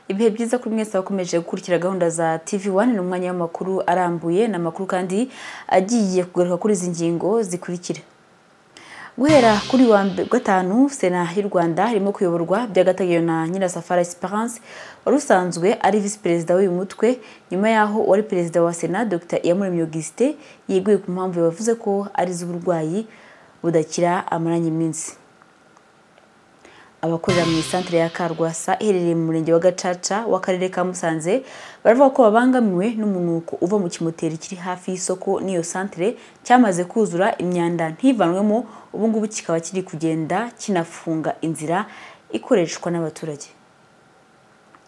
ibihe byiza kuri mwese wakomeje gukurikira gahunda za tv wani ni umwanya w'amakuru arambuye ni amakuru kandi agiye kugaruka kuri izi ngingo zikurikira guhera kuri wa gatanu sena y'u rwanda irimo kuyoborwa by'agateganyo na nyirasafari esperance wari usanzwe ari visi perezida w'uyu mutwe nyuma y'aho uwari perezida wa sena dr iyamuremye augustin yeguye ku mpamvu yavuze ko ari iz'uburwayi budakira amaranye iminsi abakorera mu isantere ya karwasa iherereye mu murenge wa gacaca w'akarere ka musanze baravuga ko babangamiwe n'umunuko uva mu kimoteri kiri hafi y'isoko n'iyo santere cyamaze kuzura imyanda ntivanwemo ubungubu kikaba kiri kugenda kinafunga inzira ikoreshwa n'abaturage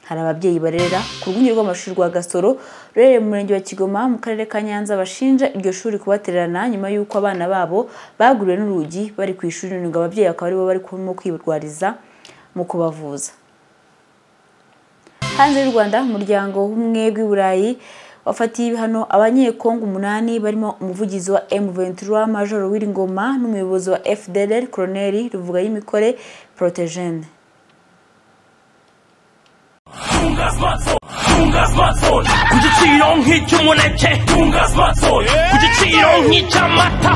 hari ababyeyi barera ku rwunge rw'amashuri rwa gasoro ruherereye mu murenge wa kigoma mu karere ka nyanza bashinja iryo shuri kubatererana nyuma y'uko abana babo baguriwe n'urugi bari ku ishuri nunga ababyeyi bakaba aribo bari kurimo kwibarwariza mu kubavuza hanze y'u rwanda umuryango w'ubumwe bw'i burayi wafatiye ibihano abanyekongo umunani barimo umuvugizi wa M23 Major Wiringoma n'umuyobozi wa FDLR Colonel Ruvuga y'imikore Protogene ku giciro nk'icy'umuneke ku giciro nk'icy'amata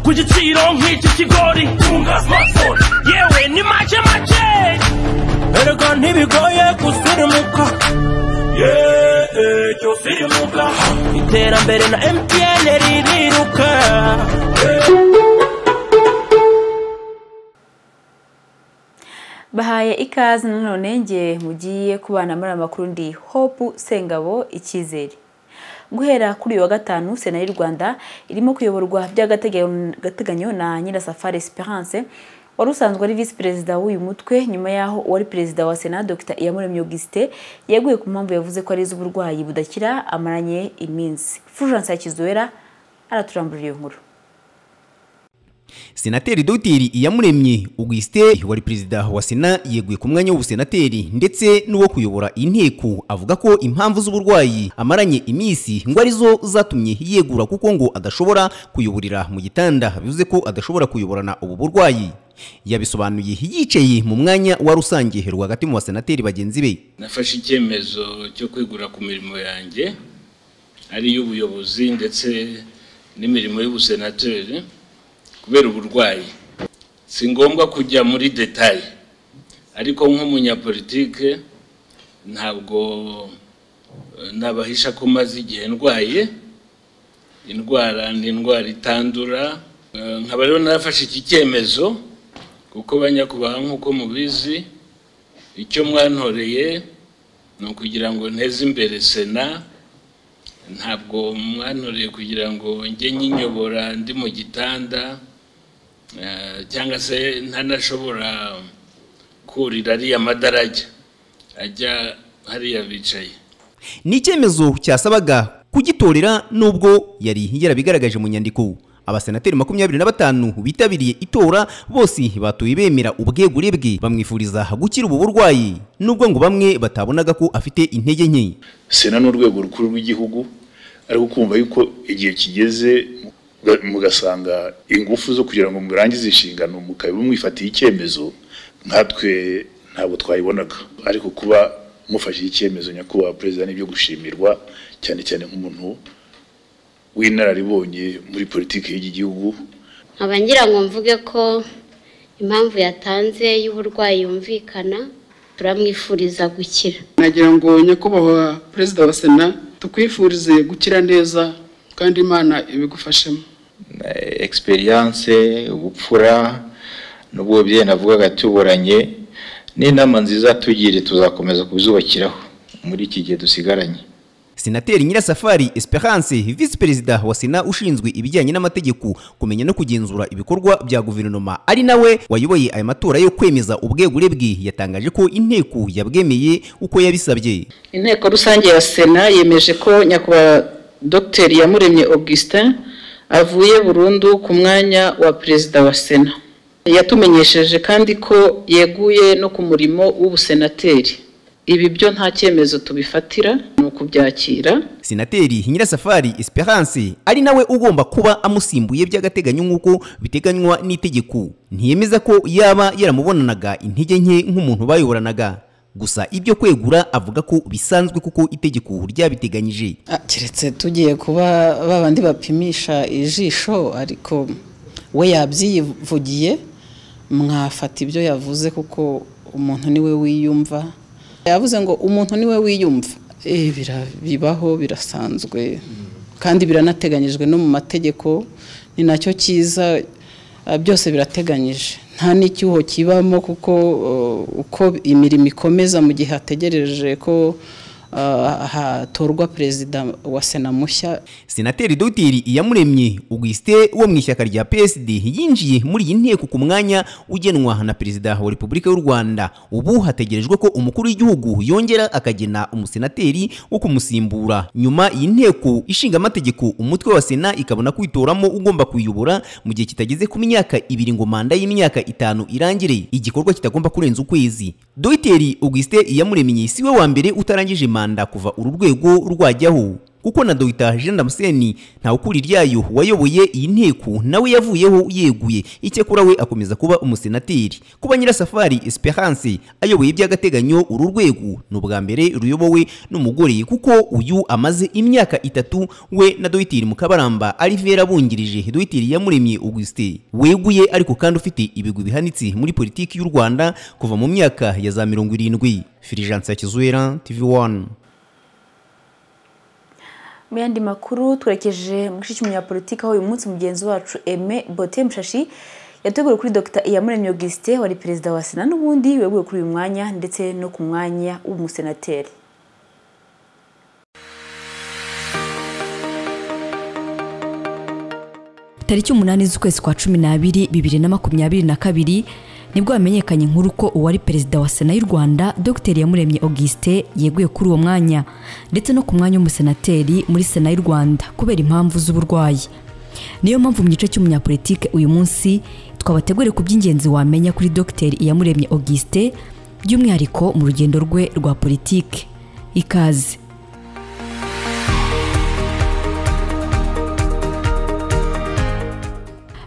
ku giciro nk'icy'ikigori yewe ni make make erega ntibigoye gusirimuka yeee cyose irimuka iterambere na mtn ririruka bahaye ikaze nanone ngiye mugiye kubana muri amakuru ndi hope sengabo icyizere guhera kuri uyu wa gatanu sena y'u rwanda irimo kuyoborwa by'agateganyo na nyirasafari esperance wari usanzwe ari visi perezida w'uyu mutwe nyuma y'aho uwari perezida wa sena dr iyamuremye augustin yeguye ku mpamvu yavuze ko ari iz'uburwayi budakira amaranye iminsi fulgence yakizuwera araturamburiye iyo nkuru senateri dogiteri iyamuremye augustin wari perezida wa sena yeguye ku mwanya w'ubusenateri ndetse n'uwo kuyobora inteko avuga ko impamvu z'uburwayi amaranye iminsi ngo arizo zatumye yegura kuko ngo adashobora kuyoborera mu gitanda bivuze ko adashobora kuyoborana ubu burwayi yabisobanuye yicaye mu mwanya wa rusange rwagati mu basenateri bagenzi be nafashe icyemezo cyo kwegura ku mirimo yanjye ari iy'ubuyobozi ndetse n'imirimo y'ubusenateri kubera uburwayi si ngombwa kujya muri detaye ariko nk'umunyapolitike ntabwo nabahisha ko maze igihe ndwaye indwara ni indwara itandura nkaba rero narafashe iki cyemezo kuko banyakubaha nk'uko mubizi icyo mwantoreye ni ukugira ngo nteze imbere sena ntabwo mwantoreye kugira ngo njye nyinyobora ndi mu gitanda cyangwa se ntanashobora kurira ariya madarajya ajya hariya bicaye ni icyemezo cyasabaga kugitorera nubwo yari yarabigaragaje mu nyandiko abasenateri makumyabiri na batanu bitabiriye itora bose batuye bemera ubwegure bwe bamwifuriza gukira ubu burwayi nubwo ngo bamwe batabonaga ko afite intege nke sena ni urwego rukuru rw'igihugu ariko kumva yuko igihe kigeze mugasanga ingufu zo kugira ngo murangize inshingano mukaba mwifatiye icyemezo nkatwe ntabwo twayibonaga ariko kuba mufashe icyemezo nyakubahwa perezida n'ibyo gushimirwa cyane cyane nk'umuntu w'inararibonye muri politiki y'igihugu nkaba ngira ngo mvuge ko impamvu yatanze y'uburwayi yumvikana turamwifuriza gukira nagira ngo nyakubahwa perezida wa sena tukwifurize gukira neza kandi imana ibigufashemo egisperiyanse ubupfura n'ubwo navugaga tuburanye n'inama nziza tugire tuzakomeza kubizubakiraho muri iki gihe dusigaranye senateri nyirasafari esperance visi perezida wa sena ushinzwe ibijyanye n'amategeko kumenya no kugenzura ibikorwa bya guverinoma ari nawe wayoboye aya matora yo kwemeza ubwegure bwe yatangaje ko inteko yabwemeye uko yabisabye inteko rusange ya sena yemeje ko nyakubahwa dr iyamuremye augustin avuye burundu ku mwanya wa perezida wa sena yatumenyesheje kandi ko yeguye no ku murimo w'ubusenateri ibi byo nta cyemezo tubifatira ni ukubyakira senateri nyirasafari esperance ari nawe ugomba kuba amusimbuye by'agateganyo nk'uko biteganywa n'itegeko ntiyemeza ko yaba yaramubonanaga intege nke nk'umuntu bayoboranaga gusa ibyo kwegura avuga ko bisanzwe kuko itegeko ryabiteganyije Ah, keretse tugiye kuba babandi bapimisha ijisho ariko we yabyivugiye mwafata ibyo yavuze kuko umuntu niwe wiyumva yavuze ngo umuntu niwe wiyumva Eh, bira- bibaho birasanzwe kandi biranateganyijwe no mu mategeko ni nacyo cyiza ah, byose birateganyije nta n'icyuho kibamo kuko eh, uko imirimo ikomeza mu gihe hategereje ko ah, hatorwa perezida wa sena mushya senateri dogiteri iyamuremye augustin wo mu ishyaka rya psd yinjiye muri iyi nteko ku mwanya ugenwa na perezida wa repubulika y'u rwanda ubu hategerejwe ko umukuru w'igihugu yongera akagena umusenateri wo kumusimbura nyuma iyi nteko ishinga amategeko umutwe wa sena ikabona kwitoramo ugomba kuyobora mu gihe kitageze ku myaka ibiri ngo manda y'imyaka itanu irangire igikorwa kitagomba kurenza ukwezi dogiteri augustin iyamuremye si we wa mbere utarangije manda kuva uru rwego rwajyaho kuko na Dr Jean Damascene ntawukuri ryayo wayoboye iyi nteko nawe yavuyeho yeguye icyakora we akomeza kuba umusenateri kuba Nyirasafari Esperance ayoboye by'agateganyo uru rwego ni ubwa mbere ruyobowe n'umugore kuko uyu amaze imyaka itatu we na Dr Mukabaramba Alivera bungirije Dr Iyamuremye Augustin weguye ariko kandi ufite ibigwi bihanitse muri politiki y'u Rwanda kuva mu myaka ya za mirongo irindwi Filijanse Kizuera TV1 Mu yandi makuru twerekeje mu gice cy'umunyapolitiki aho uyu munsi mugenzi wacu Aime Bote Mushashi yateguwe kuri Dr Iyamuremye Augustin wari perezida wa Sena n'ubundi weguye kuri uyu mwanya ndetse no ku mwanya w'umusenateri tariki umunani z'ukwezi kwa cumi n'abiri bibiri na makumyabiri na kabiri nibwo hamenyekanye inkuru ko uwari perezida wa sena y'u rwanda dr yamuremye augustin yeguye kuri uwo mwanya ndetse no ku mwanya w'umusenateri muri sena y'u rwanda kubera impamvu z'uburwayi niyo mpamvu mu gice cy'umunyapolitike uyu munsi twabategure ku by'ingenzi wamenya kuri dr iyamuremye augustin by'umwihariko mu rugendo rwe rwa politike ikaze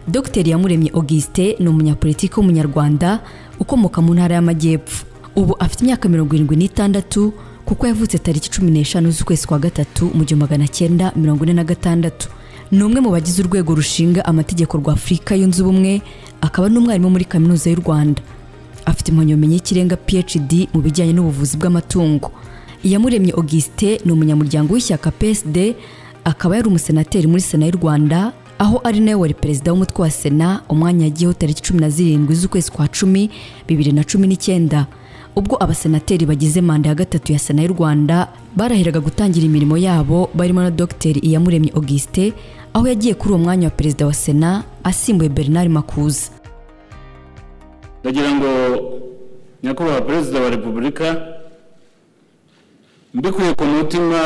Dr Iyamuremye Augustin ni umunyapolitiki w'umunyarwanda ukomoka mu ntara y'amajyepfo ubu afite imyaka mirongo irindwi n'itandatu kuko yavutse tariki cumi n'eshanu z'ukwezi kwa gatatu mu gihumbi magana cyenda mirongo ine na gatandatu ni umwe mu bagize urwego rushinga amategeko rwa afurika yunze ubumwe akaba n'umwarimu muri kaminuza y'u rwanda afite impamyabumenyi y'ikirenga phd mu bijyanye n'ubuvuzi bw'amatungo iyamuremye augustin ni umunyamuryango w'ishyaka psd akaba yari umusenateri muri sena y'u rwanda aho ari nawe wari perezida w'umutwe wa sena umwanya yagiyeho tariki cumi na zirindwi z'ukwezi kwa cumi bibiri na cumi n'icyenda ubwo abasenateri bagize manda ya gatatu ya sena y'u rwanda baraheraga gutangira imirimo yabo barimo na dogiteri iyamuremye augustin aho yagiye kuri uwo mwanya wa perezida wa sena asimbuye bernard makuza ndagira ngo nyakubahwa perezida wa repubulika mbikuye ku mutima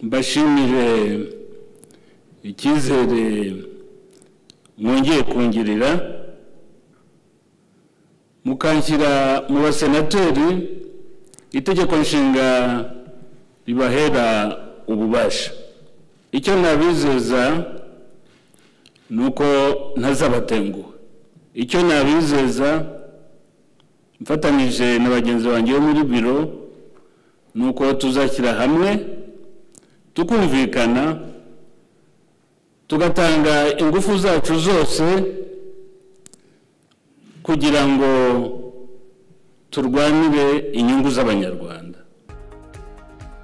mbashimire icyizere mwongeye kungirira mukanshyira mu basenateri itegeko nshinga ribahera ububasha icyo nabizeza ni uko ntazabatenguha icyo nabizeza mfatanyije na bagenzi banjye bo muri biro ni uko tuzashyira hamwe tukumvikana tugatanga ingufu zacu zose kugira ngo turwanire inyungu z'abanyarwanda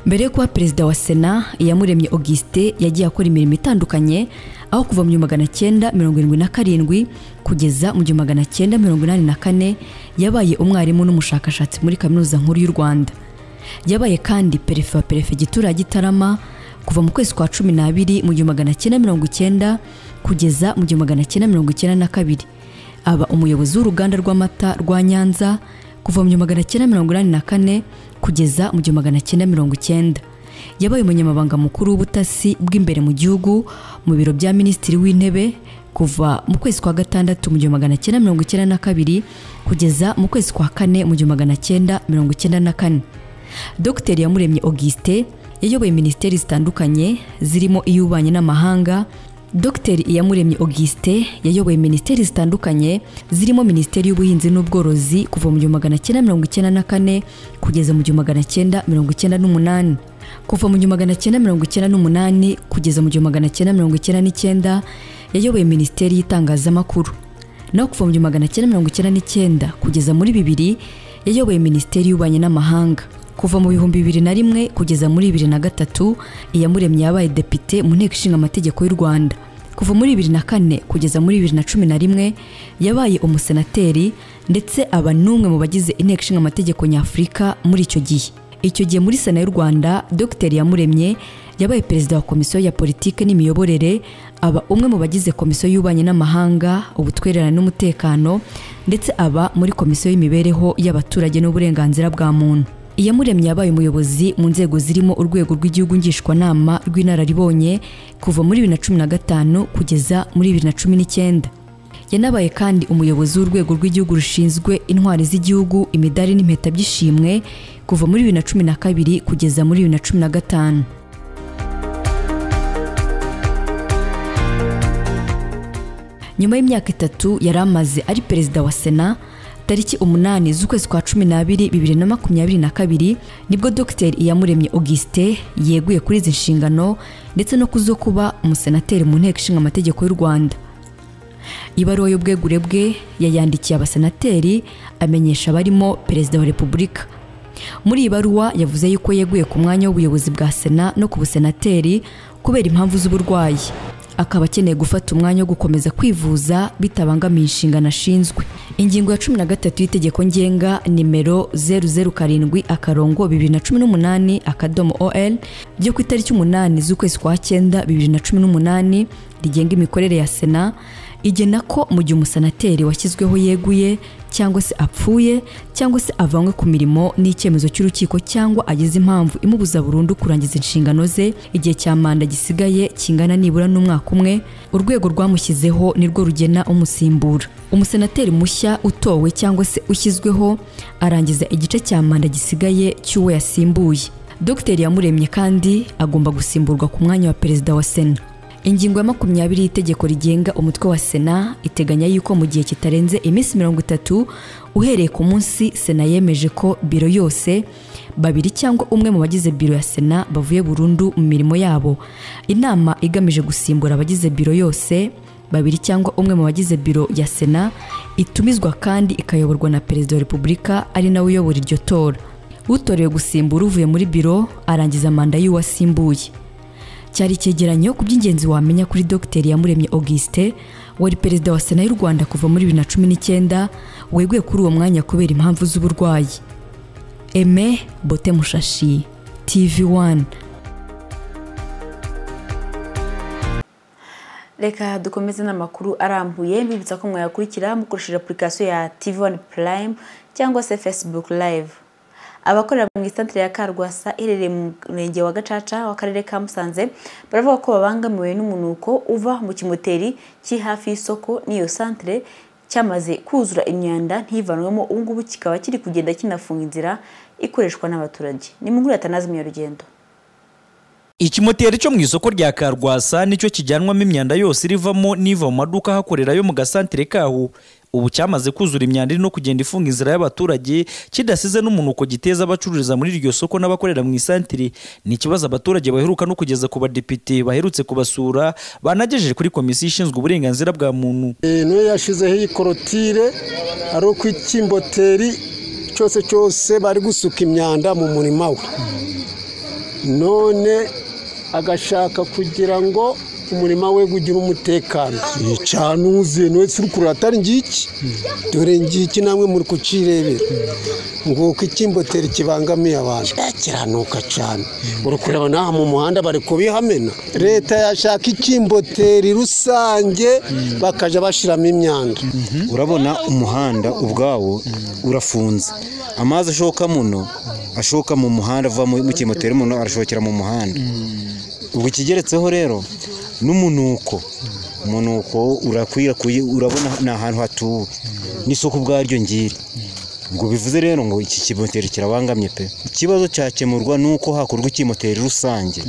mbere yo kuba perezida wa sena iyamuremye augustin yagiye akora imirimo itandukanye aho kuva mu gihumbi magana cyenda mirongo irindwi na karindwi kugeza mu gihumbi magana cyenda mirongo inani na kane yabaye umwarimu n'umushakashatsi muri kaminuza nkuru y'u rwanda yabaye kandi perefe wa perefegitura ya gitarama kuva mu kwezi kwa cumi n'abiri mu gihumbi magana cyenda mirongo icyenda kugeza mu gihumbi magana cyenda mirongo icyenda na kabiri aba umuyobozi w'uruganda rw'amata rwa nyanza kuva mu gihumbi magana cyenda mirongo inani na kane kugeza mu gihumbi magana cyenda mirongo icyenda yabaye umunyamabanga mukuru w'ubutasi bw'imbere mu gihugu mu biro bya minisitiri w'intebe kuva mu kwezi kwa gatandatu mu gihumbi magana cyenda mirongo icyenda na kabiri kugeza mu kwezi kwa kane mu gihumbi magana cyenda mirongo icyenda na kane dr yamuremye augustin yayoboye minisiteri zitandukanye zirimo iy'ububanyi n'amahanga dr iyamuremye auguste yayoboye minisiteri zitandukanye zirimo minisiteri y'ubuhinzi n'ubworozi kuva mu gihumbi magana cyenda mirongo icyenda na kane kugeza mu gihumbi magana cyenda mirongo icyenda n'umunani kuva mu gihumbi magana cyenda mirongo icyenda n'umunani kugeza mu gihumbi magana cyenda mirongo icyenda n'icyenda yayoboye minisiteri y'itangazamakuru naho kuva mu gihumbi magana cyenda mirongo icyenda n'icyenda kugeza muri bibiri yayoboye minisiteri y'ububanyi n'amahanga kuva mu bihumbi bibiri na rimwe kugeza muri bibiri na gatatu iyamuremye yabaye depite mu nteko ishinga amategeko y'u rwanda kuva muri bibiri na kane kugeza muri bibiri na cumi na rimwe yabaye umusenateri ndetse aba n'umwe mu bagize inteko ishinga amategeko nyafurika muri icyo gihe icyo gihe muri sena y'u rwanda dr yamuremye yabaye perezida wa komisiyo ya politiki n'imiyoborere aba umwe mu bagize komisiyo y'ububanyi n'amahanga ubutwererane n'umutekano ndetse aba muri komisiyo y'imibereho y'abaturage n'uburenganzira bwa muntu iyamuremye yabaye umuyobozi mu nzego zirimo urwego rw'igihugu ngishwanama rw'inararibonye kuva muri bibiri na cumi na gatanu kugeza muri bibiri na cumi n'icyenda yanabaye kandi umuyobozi w'urwego rw'igihugu rushinzwe intwari z'igihugu imidari n'impeta by'ishimwe kuva muri bibiri na cumi na kabiri kugeza muri bibiri na cumi na gatanu nyuma y'imyaka itatu yari amaze ari perezida wa sena tariki umunani z'ukwezi kwa cumi n'abiri bibiri na makumyabiri na kabiri nibwo dr iyamuremye auguste yeguye kuri izi nshingano ndetse no kuzo kuba umusenateri mu nteko ishinga amategeko y'u rwanda ibaruwa y'ubwegure bwe yayandikiye abasenateri amenyesha barimo perezida wa repubulika muri iyi baruwa yavuze yuko yeguye ku mwanya w'ubuyobozi bwa sena no ku busenateri kubera impamvu z'uburwayi akaba akeneye gufata umwanya wo gukomeza kwivuza bitabangamiye inshingano ashinzwe ingingo ya cumi na gatatu y'itegeko ngenga nimero zeru zeru karindwi akarongo bibiri na cumi n'umunani akadomo ol ryo ku itariki umunani z'ukwezi kwa cyenda bibiri na cumi n'umunani rigenga imikorere ya sena igena ko mu gihe umusenateri washyizweho yeguye cyangwa se apfuye cyangwa se avanywe ku mirimo n'icyemezo cy'urukiko cyangwa agize impamvu imubuza burundu kurangiza inshingano ze igihe cya manda gisigaye kingana nibura n'umwaka umwe urwego rwamushyizeho nirwo rugena umusimbura umusenateri mushya utowe cyangwa se ushyizweho arangiza igice cya manda gisigaye cy'uwo yasimbuye dogiteri yamuremye kandi agomba gusimburwa ku mwanya wa perezida wa sena ingingo ya makumyabiri y'itegeko rigenga umutwe wa sena iteganya yuko mu gihe kitarenze iminsi mirongo itatu uhereye ku munsi sena yemeje ko biro yose babiri cyangwa umwe mu bagize biro ya sena bavuye burundu mu mirimo yabo inama igamije gusimbura abagize biro yose babiri cyangwa umwe mu bagize biro ya sena itumizwa kandi ikayoborwa na perezida wa repubulika ari nawe uyobora iryo tora utorewe gusimbura uvuye muri biro arangiza manda y'uwasimbuye cyari icyegeranyo ku by'ingenzi wamenya kuri dr yamuremye auguste wari perezida wa sena y'u rwanda kuva muri bibiri na cumi n'icyenda weguye kuri uwo mwanya kubera impamvu z'uburwayi eme bote mushashi tv wani reka dukomeze n'amakuru arambuye mbibutsa ko mwayakurikira mukoresheje apurikasiyo ya tv wani purayime cyangwa se facebook live abakorera mu isantire ya karwasa iherereye mu murenge wa gacaca w'akarere ka musanze baravuga ko babangamiwe n'umunuko uva mu kimoteri kiri hafi y'isoko n'iyo santire cyamaze kuzura imyanda ntivanwemo ubu ngubu kikaba kiri kugenda kinafunga inzira ikoreshwa n'abaturage ni mu nguru yatanazi munyarugendo ikimoteri cyo mu isoko rya karwasa nicyo kijyanwamo imyanda yose irivamo n'iva mu maduka ahakorera yo mu gasantire kaho ubu cyamaze kuzura imyanda iri no kugenda ifunga inzira y'abaturage kidasize n'umunuko giteza abacururiza muri iryo soko n'abakorera mu isantire ni ikibazo abaturage baheruka no kugeza ku badepite baherutse kubasura banagejeje kuri komisiyo ishinzwe uburenganzira bwa muntu niyo yashyizeho iyi korotire ari uko ikimboteri cyose cyose bari gusuka imyanda mu murima we none agashaka kugira ngo umurima we ugire umutekano yicanuze none turi kureba atari ngiki dore ngiki namwe muri kucirebera ngo uko ikimboteri kibangamiye abantu kiranuka cyane uri kureba n'aha mu muhanda bari kubihamena leta yashaka ikimboteri rusange bakajya bashyiramo imyanda urabona umuhanda ubwawo urafunze amazi ashoka muno ashoka mu muhanda ava mu kimoteri umuntu arashokera mu muhanda ubu ikigeretseho rero n'umunuko umunuko urakwirakwira urabona ni ahantu hatuwe n'isoko ubwaryo ngiri ubwo bivuze rero ngo iki kimoteri kirabangamye pe ikibazo cyakemurwa ni uko hakorwa ikimoteri rusange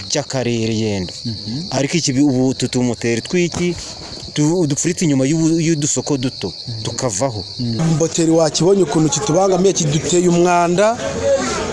cy'akarere yenda ariko iki ubu utu tumoteri tw'iki tu- dupfuritse inyuma y'ubu- y'udusoko duto tukavaho moteri wakibonye ukuntu kitubangamiye kiduteye umwanda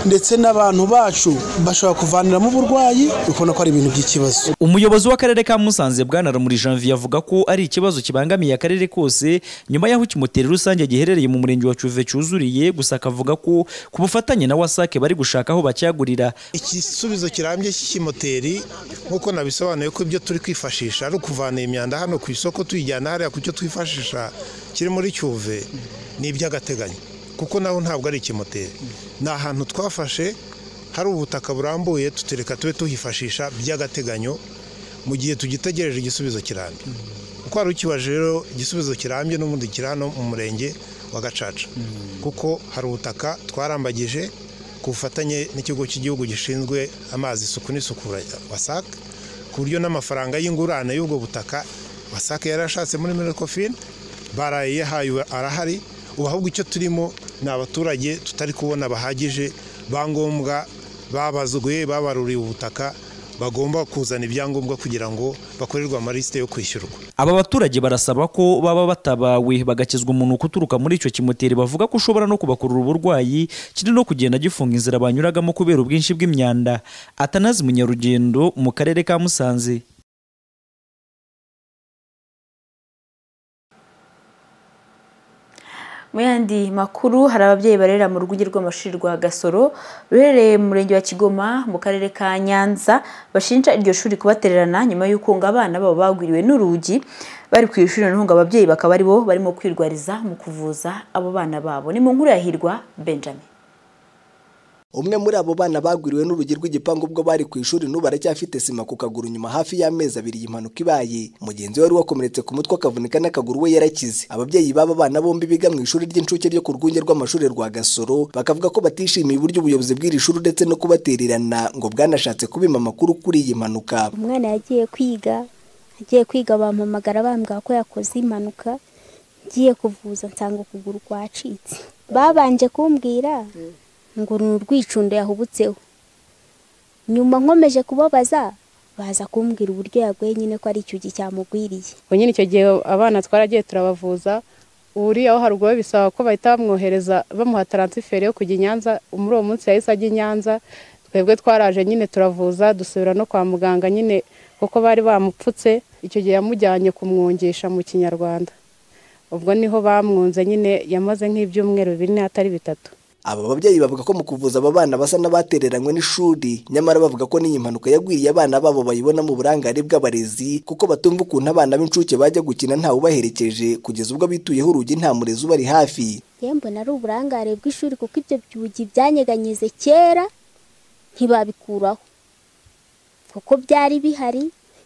ndetse n'abantu bacu bashobora kuvaniramo uburwayi ukabona ko ari ibintu by'ikibazo umuyobozi w'akarere ka musanze bwana rumuri janvier avuga ko ari ikibazo kibangamiye akarere kose nyuma y'aho ikimoteri rusange giherereye mu murenge wa cuve cyuzuriye gusa akavuga ko ku bufatanye na wasake bari gushaka aho bacyagurira igisubizo kirambye cy'ikimoteri nk'uko nabisobanuye ko ibyo turi kwifashisha ari ukuvana imyanda hano ku isoko tuyijyana hariya ku cyo twifashisha kiri muri cyuve ni iby'agateganyo kuko naho ntabwo ari ikimoteri ni ahantu twafashe hari ubutaka burambuye tutereka tube tuhifashisha by'agateganyo mu gihe tugitegereje igisubizo kirambye uko wari ukibaje rero igisubizo kirambye n'ubundi kiri hano mu murenge wa gacaca kuko hari ubutaka twarambagije ku bufatanye n'ikigo cy'igihugu gishinzwe amazi isuku n'isukura wasac ku buryo n'amafaranga y'ingurane y'ubwo butaka wasac yari ashatse muri minecofin barayihaye arahari ubu ahubwo icyo turimo ni abaturage tutari kubona bahagije ba ngombwa babazwe babaruriye ubutaka bagomba kuzana ibyangombwa kugira ngo bakorerwe amalisite yo kwishyurwa aba baturage barasaba ko baba batabawe bagakizwa umunuko uturuka muri icyo kimoteri bavuga ko ushobora no kubakurura uburwayi kiri no kugenda gifunga inzira banyuragamo kubera ubwinshi bw'imyanda atanazi munyarugendo mu karere ka musanze Mu yandi makuru hari ababyeyi barera mu rwunge rw'amashuri rwa Gasoro ruherereye mu murenge wa Kigoma mu karere ka Nyanza bashinja iryo shuri kubatererana nyuma y'uko ngo abana babo bagwiriwe n'urugi bari ku ishuri noneho ngo ababyeyi bakaba ari bo barimo kwirwariza mu kuvuza abo bana babo ni mu nkuru ya Hirwa Benjamin umwe muri abo bana bagwiriwe n'urugi rw'igipangu ubwo bari ku ishuri n'ubu aracyafite sima ku kaguru nyuma hafi y'amezi abiri iyi mpanuka ibaye mugenzi we wari wakomeretse ku mutwe akavunika n'akaguru we yarakize ababyeyi b'aba bana bombi biga mu ishuri ry'incuke ryo ku rwunge rw'amashuri rwa gasoro bakavuga ko batishimiye uburyo ubuyobozi bw'iri shuri uretse no kubatererana ngo bwanashatse kubima amakuru kuri iyi mpanuka umwana yagiye kwiga agiye kwiga bampamagara bambwira ko yakoze impanuka ngiye kuvuza nsanga ukuguru kwacitse babanje kumbwira ngo ni urwicundo yahubutseho nyuma nkomeje kubabaza baza kumbwira uburyo yaguye nyine ko ari icyugi cyamugwiriye ubwo nyine icyo gihe abana twaragiye turabavuza uriya wo haruguru we bisaba ko bahita bamwohereza bamuha taransiferi yo kujya i nyanza muri uwo munsi yahise ajya i nyanza twebwe twaraje nyine turavuza dusubira no kwa muganga nyine kuko bari bamupfutse icyo gihe yamujyanye kumwungisha mu kinyarwanda ubwo niho bamwunze nyine yamaze nk'ibyumweru bine atari bitatu aba babyeyi bavuga ko mu kuvuza aba bana basa n'abatereranywe n'ishuri nyamara bavuga ko n'iyi mpanuka yagwiriye abana babo bayibona mu burangare bw'abarezi kuko batumva ukuntu abana b'incuke bajya gukina ntawubaherekeje kugeza ubwo bituyeho urugi nta murezi ubari hafi yewe mbona ari uburangare bw'ishuri kuko ibyo byugi byanyeganyize kera ntibabikuraho kuko byari bihari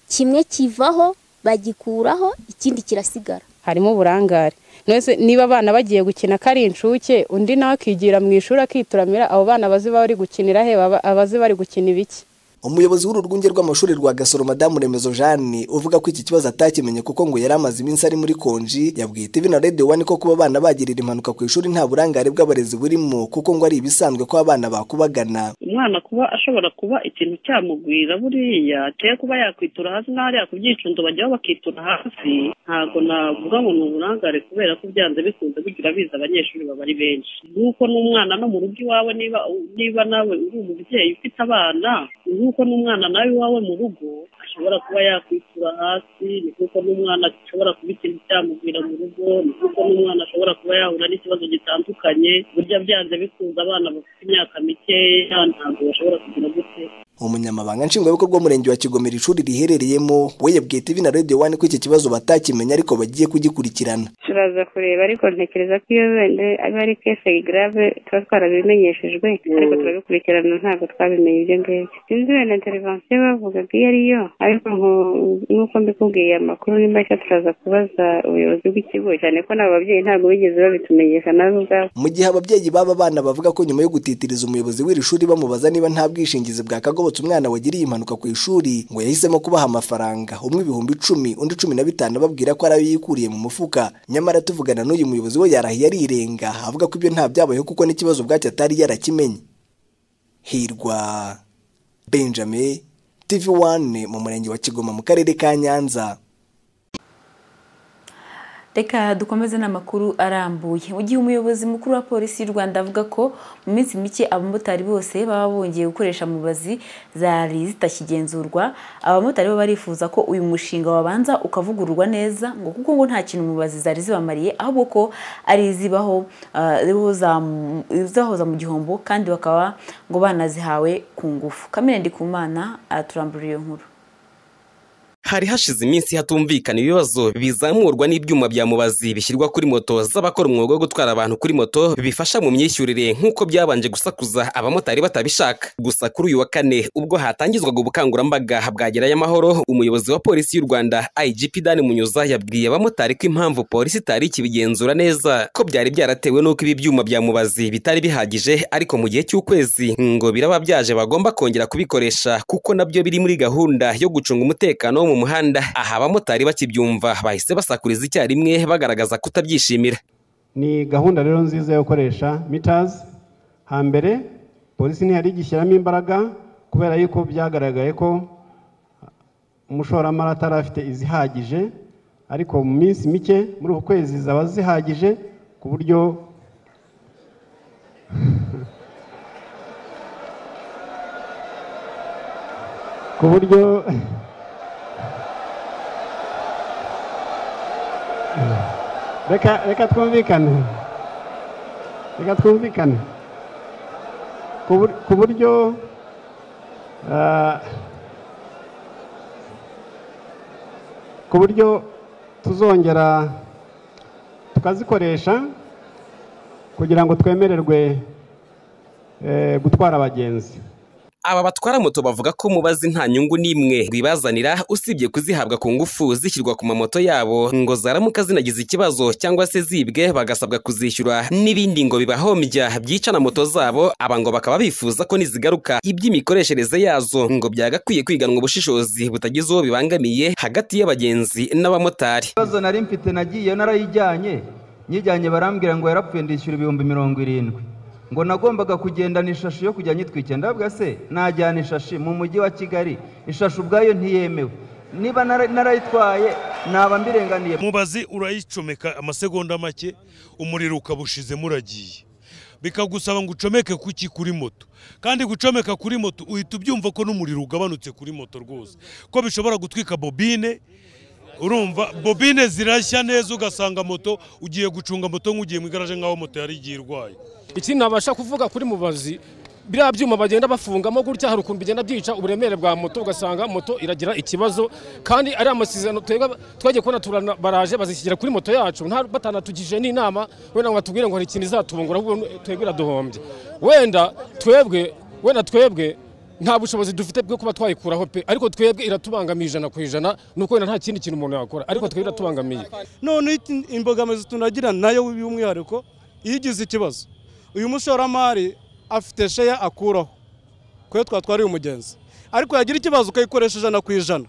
kimwe kivaho bagikuraho ikindi kirasigara harimo uburangare Mwese niba abana bagiye gukina ko ari inshuke undi nawe akigira mu ishuri akituramira abo bana abazi bari gukinira he baba- abazi bari gukina ibiki umuyobozi w'uru rwunge rw'amashuri rwa gasoro madamu remezo jeanne uvuga ko iki kibazo atakimenye kuko ngo yari amaze iminsi ari muri konji yabwiye tv na radio one ko kuba abana bagirira impanuka ku ishuri nta burangare bw'abarezi burimo kuko ngo ari ibisanzwe ko abana bakubagana umwana kuba ashobora kuba ikintu cyamugwira buriya cyangwa kuba yakwitura hasi n'ahariya ku byicundo bajyaho bakitura hasi ntabwo navuga ngo ni uburangare kubera ko byanze bikunze bigira biza abanyeshuri baba ari benshi nk'uko n'umwana no mu rugo iwawe niba niba nawe uri umubyeyi ufite abana nk'uko n'umwana nawe iwawe mu rugo ashobora kuba yakwitura hasi ni kuko n'umwana ashobora kuba ikintu cyamugwira mu rugo ni kuko n'umwana ashobora kuba yahura n'ikibazo gitandukanye burya byanze bikunze abana bafite imyaka mikeya ntabwo bashobora kugira gute umunyamabanga nshingwabikorwa w'umurenge wa kigomera ishuri riherereyemo we yabwiye tv na radio one ko iki kibazo batakimenya ariko bagiye kugikurikirana turaza kureba ariko ntekereza ko iyo wenda aba ari kese grave tuba twarabimenyeshejwe ariko turabikurikirana ntabwo twabimenye ibyo ngibyo sinzi wenda intervention bavugaga iyo ariyo ariko nku- nk'uko mbikubwiye amakuru ni mashya turaza kubaza ubuyobozi bw'ikigo cyane ko n'abo babyeyi ntabwo bigeze babitumenyesha nabo ubwabo mu gihe ababyeyi b'aba bana bavuga ko nyuma yo gutitiriza umuyobozi w'iri shuri bamubaza niba nta bwishingizi bwa kagobo yarokotse umwana wagiriye impanuka ku ishuri ngo yahisemo kubaha amafaranga umwe ibihumbi icumi undi cumi na bitanu ababwira ko ari ayo yikuriye mu mufuka nyamara tuvugana n'uyu muyobozi we yarahiye arirenga avuga ko ibyo nta byabayeho kuko n'ikibazo ubwacyo atari yarakimenye hirwa benjamin tv wane mu murenge wa kigoma mu karere ka nyanza reka dukomeze n'amakuru arambuye mu gihe umuyobozi mukuru wa polisi y'u rwanda avuga ko mu minsi mike abamotari bose baba bongeye gukoresha mubazi zari zitakigenzurwa abamotari bo barifuza ko uyu mushinga wabanza ukavugururwa neza ngo kuko ngo nta kintu mubazi zari zibamariye ahubwo ko ari izibaho ah, zibahoza mu- zibahoza mu gihombo kandi bakaba ngo banazihawe ku ngufu kamere ndikumana araturambura iyo nkuru hari hashize iminsi hatumvikana ibibazo bizamurwa n'ibyuma bya mubazi bishyirwa kuri moto z'abakora umwuga wo gutwara abantu kuri moto bifasha mu myishyurire nk'uko byabanje gusakuza abamotari batabishaka gusa kuri uyu wa kane ubwo hatangizwaga ubukangurambaga bwagerayo amahoro umuyobozi wa polisi y'u rwanda igp dan munyuza yabwiye abamotari ko impamvu polisi itari ikibigenzura neza ko byari byaratewe n'uko ibi byuma bya mubazi bitari bihagije ariko mu gihe cy'ukwezi ngo biraba byaje bagomba kongera kubikoresha kuko nabyo biri muri gahunda yo gucunga umutekano wo mu muhanda aha abamotari bakibyumva bahise basakuriza icyarimwe bagaragaza kutabyishimira ni gahunda rero nziza yo gukoresha mitazi hambere polisi ntiyari igishyiramo imbaraga kubera yuko byagaragaye ko umushoramari atari afite izihagije ariko mu minsi mike muri uku kwezi zaba zihagije ku buryo ku buryo reka reka twumvikane reka twumvikane Ku bur- ku buryo ah, ku buryo tuzongera tukazikoresha kugira ngo twemererwe eh, gutwara abagenzi aba batwara moto bavuga ko mubazi nta nyungu n'imwe rwibazanira usibye kuzihabwa ku ngufu zishyirwa ku mamoto yabo ngo zaramuka zinagize ikibazo cyangwa se zibwe bagasabwa kuzishyura n'ibindi ngo bibahombya byica na moto zabo aba ngo bakaba bifuza ko nizigaruka iby'imikoreshereze yazo ngo byagakwiye kwiganwa ubushishozi butagize uwo bibangamiye hagati y'abagenzi n'abamotari ikibazo nari mfite nagiye narayijyanye nyijyanye barambwira ngo yarapfuye ndishyura ibihumbi mirongo irindwi ngo nagombaga kugendana ishashi yo kujya nyitwikira ndavuga se najyana ishashi mu mujyi wa kigali ishashi ubwayo ntiyemewe niba nara- narayitwaye naba mbirenganiye mubazi urayicomeka amasegonda make umuriro ukaba ushizemo uragiye bikagusaba ngo ucomeke kuki kuri moto kandi gucomeka kuri moto uhita ubyumva ko n'umuriro ugabanutse kuri moto rwose ko bishobora gutwika bobine urumva bobine zirashya neza ugasanga moto ugiye gucunga moto nk'ugiye mu igaraje nk'aho moto yari igiye irwaye ikindi nabasha kuvuga kuri mubazi biriya byuma bagenda bafungamo gutya hari ukuntu bigenda byica uburemere bwa moto ugasanga moto iragira ikibazo kandi ari amasezerano twebwe twagiye kubona turana baraje bazishyira kuri moto yacu nta- batanatugije n'inama wenda ngo batubwire ngo hari ikintu izatubungura ahubwo twebwe iraduhombye wenda twebwe wenda twebwe nta bushobozi dufite bwo kuba twayikuraho pe ariko twebwe iratubangamiye ijana ku ijana ni uko wenda nta kindi kintu umuntu yakora ariko twebwe iratubangamiye none it- imbogamizi tunagira nayo by'umwihariko iyo ugize ikibazo uyu mushoramari afite sheya akuraho kuyo twatwariye umugenzi ariko yagira ikibazo ukayikoresha ijana ku ijana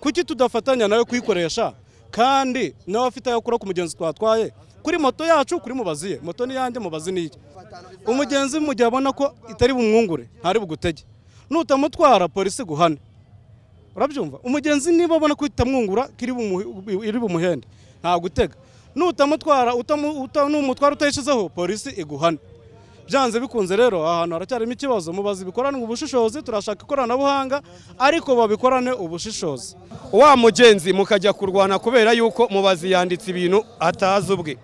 kuki tudafatanya nawe kuyikoresha kandi nawe afite ayo akura ku mugenzi twatwaye kuri moto yacu kuri mubazi ye moto ni iyanjye mubazi ni iye umugenzi mu gihe abona ko itari bumwungure ntari bugutege nutamutwara polisi iguhane urabyumva umugenzi niba abona ko itamwungura ko iri bumuhe- iri bumuhende nta gutega nutamutwara utamu- uta- numutwara utayishyizeho polisi iguhane byanze bikunze rero aha hantu haracyarimo ikibazo mubazi bikoranwe ubushishozi turashaka ikoranabuhanga ariko babikorane ubushishozi wa mugenzi mukajya kurwana kubera yuko mubazi yanditse ibintu atazi ubwe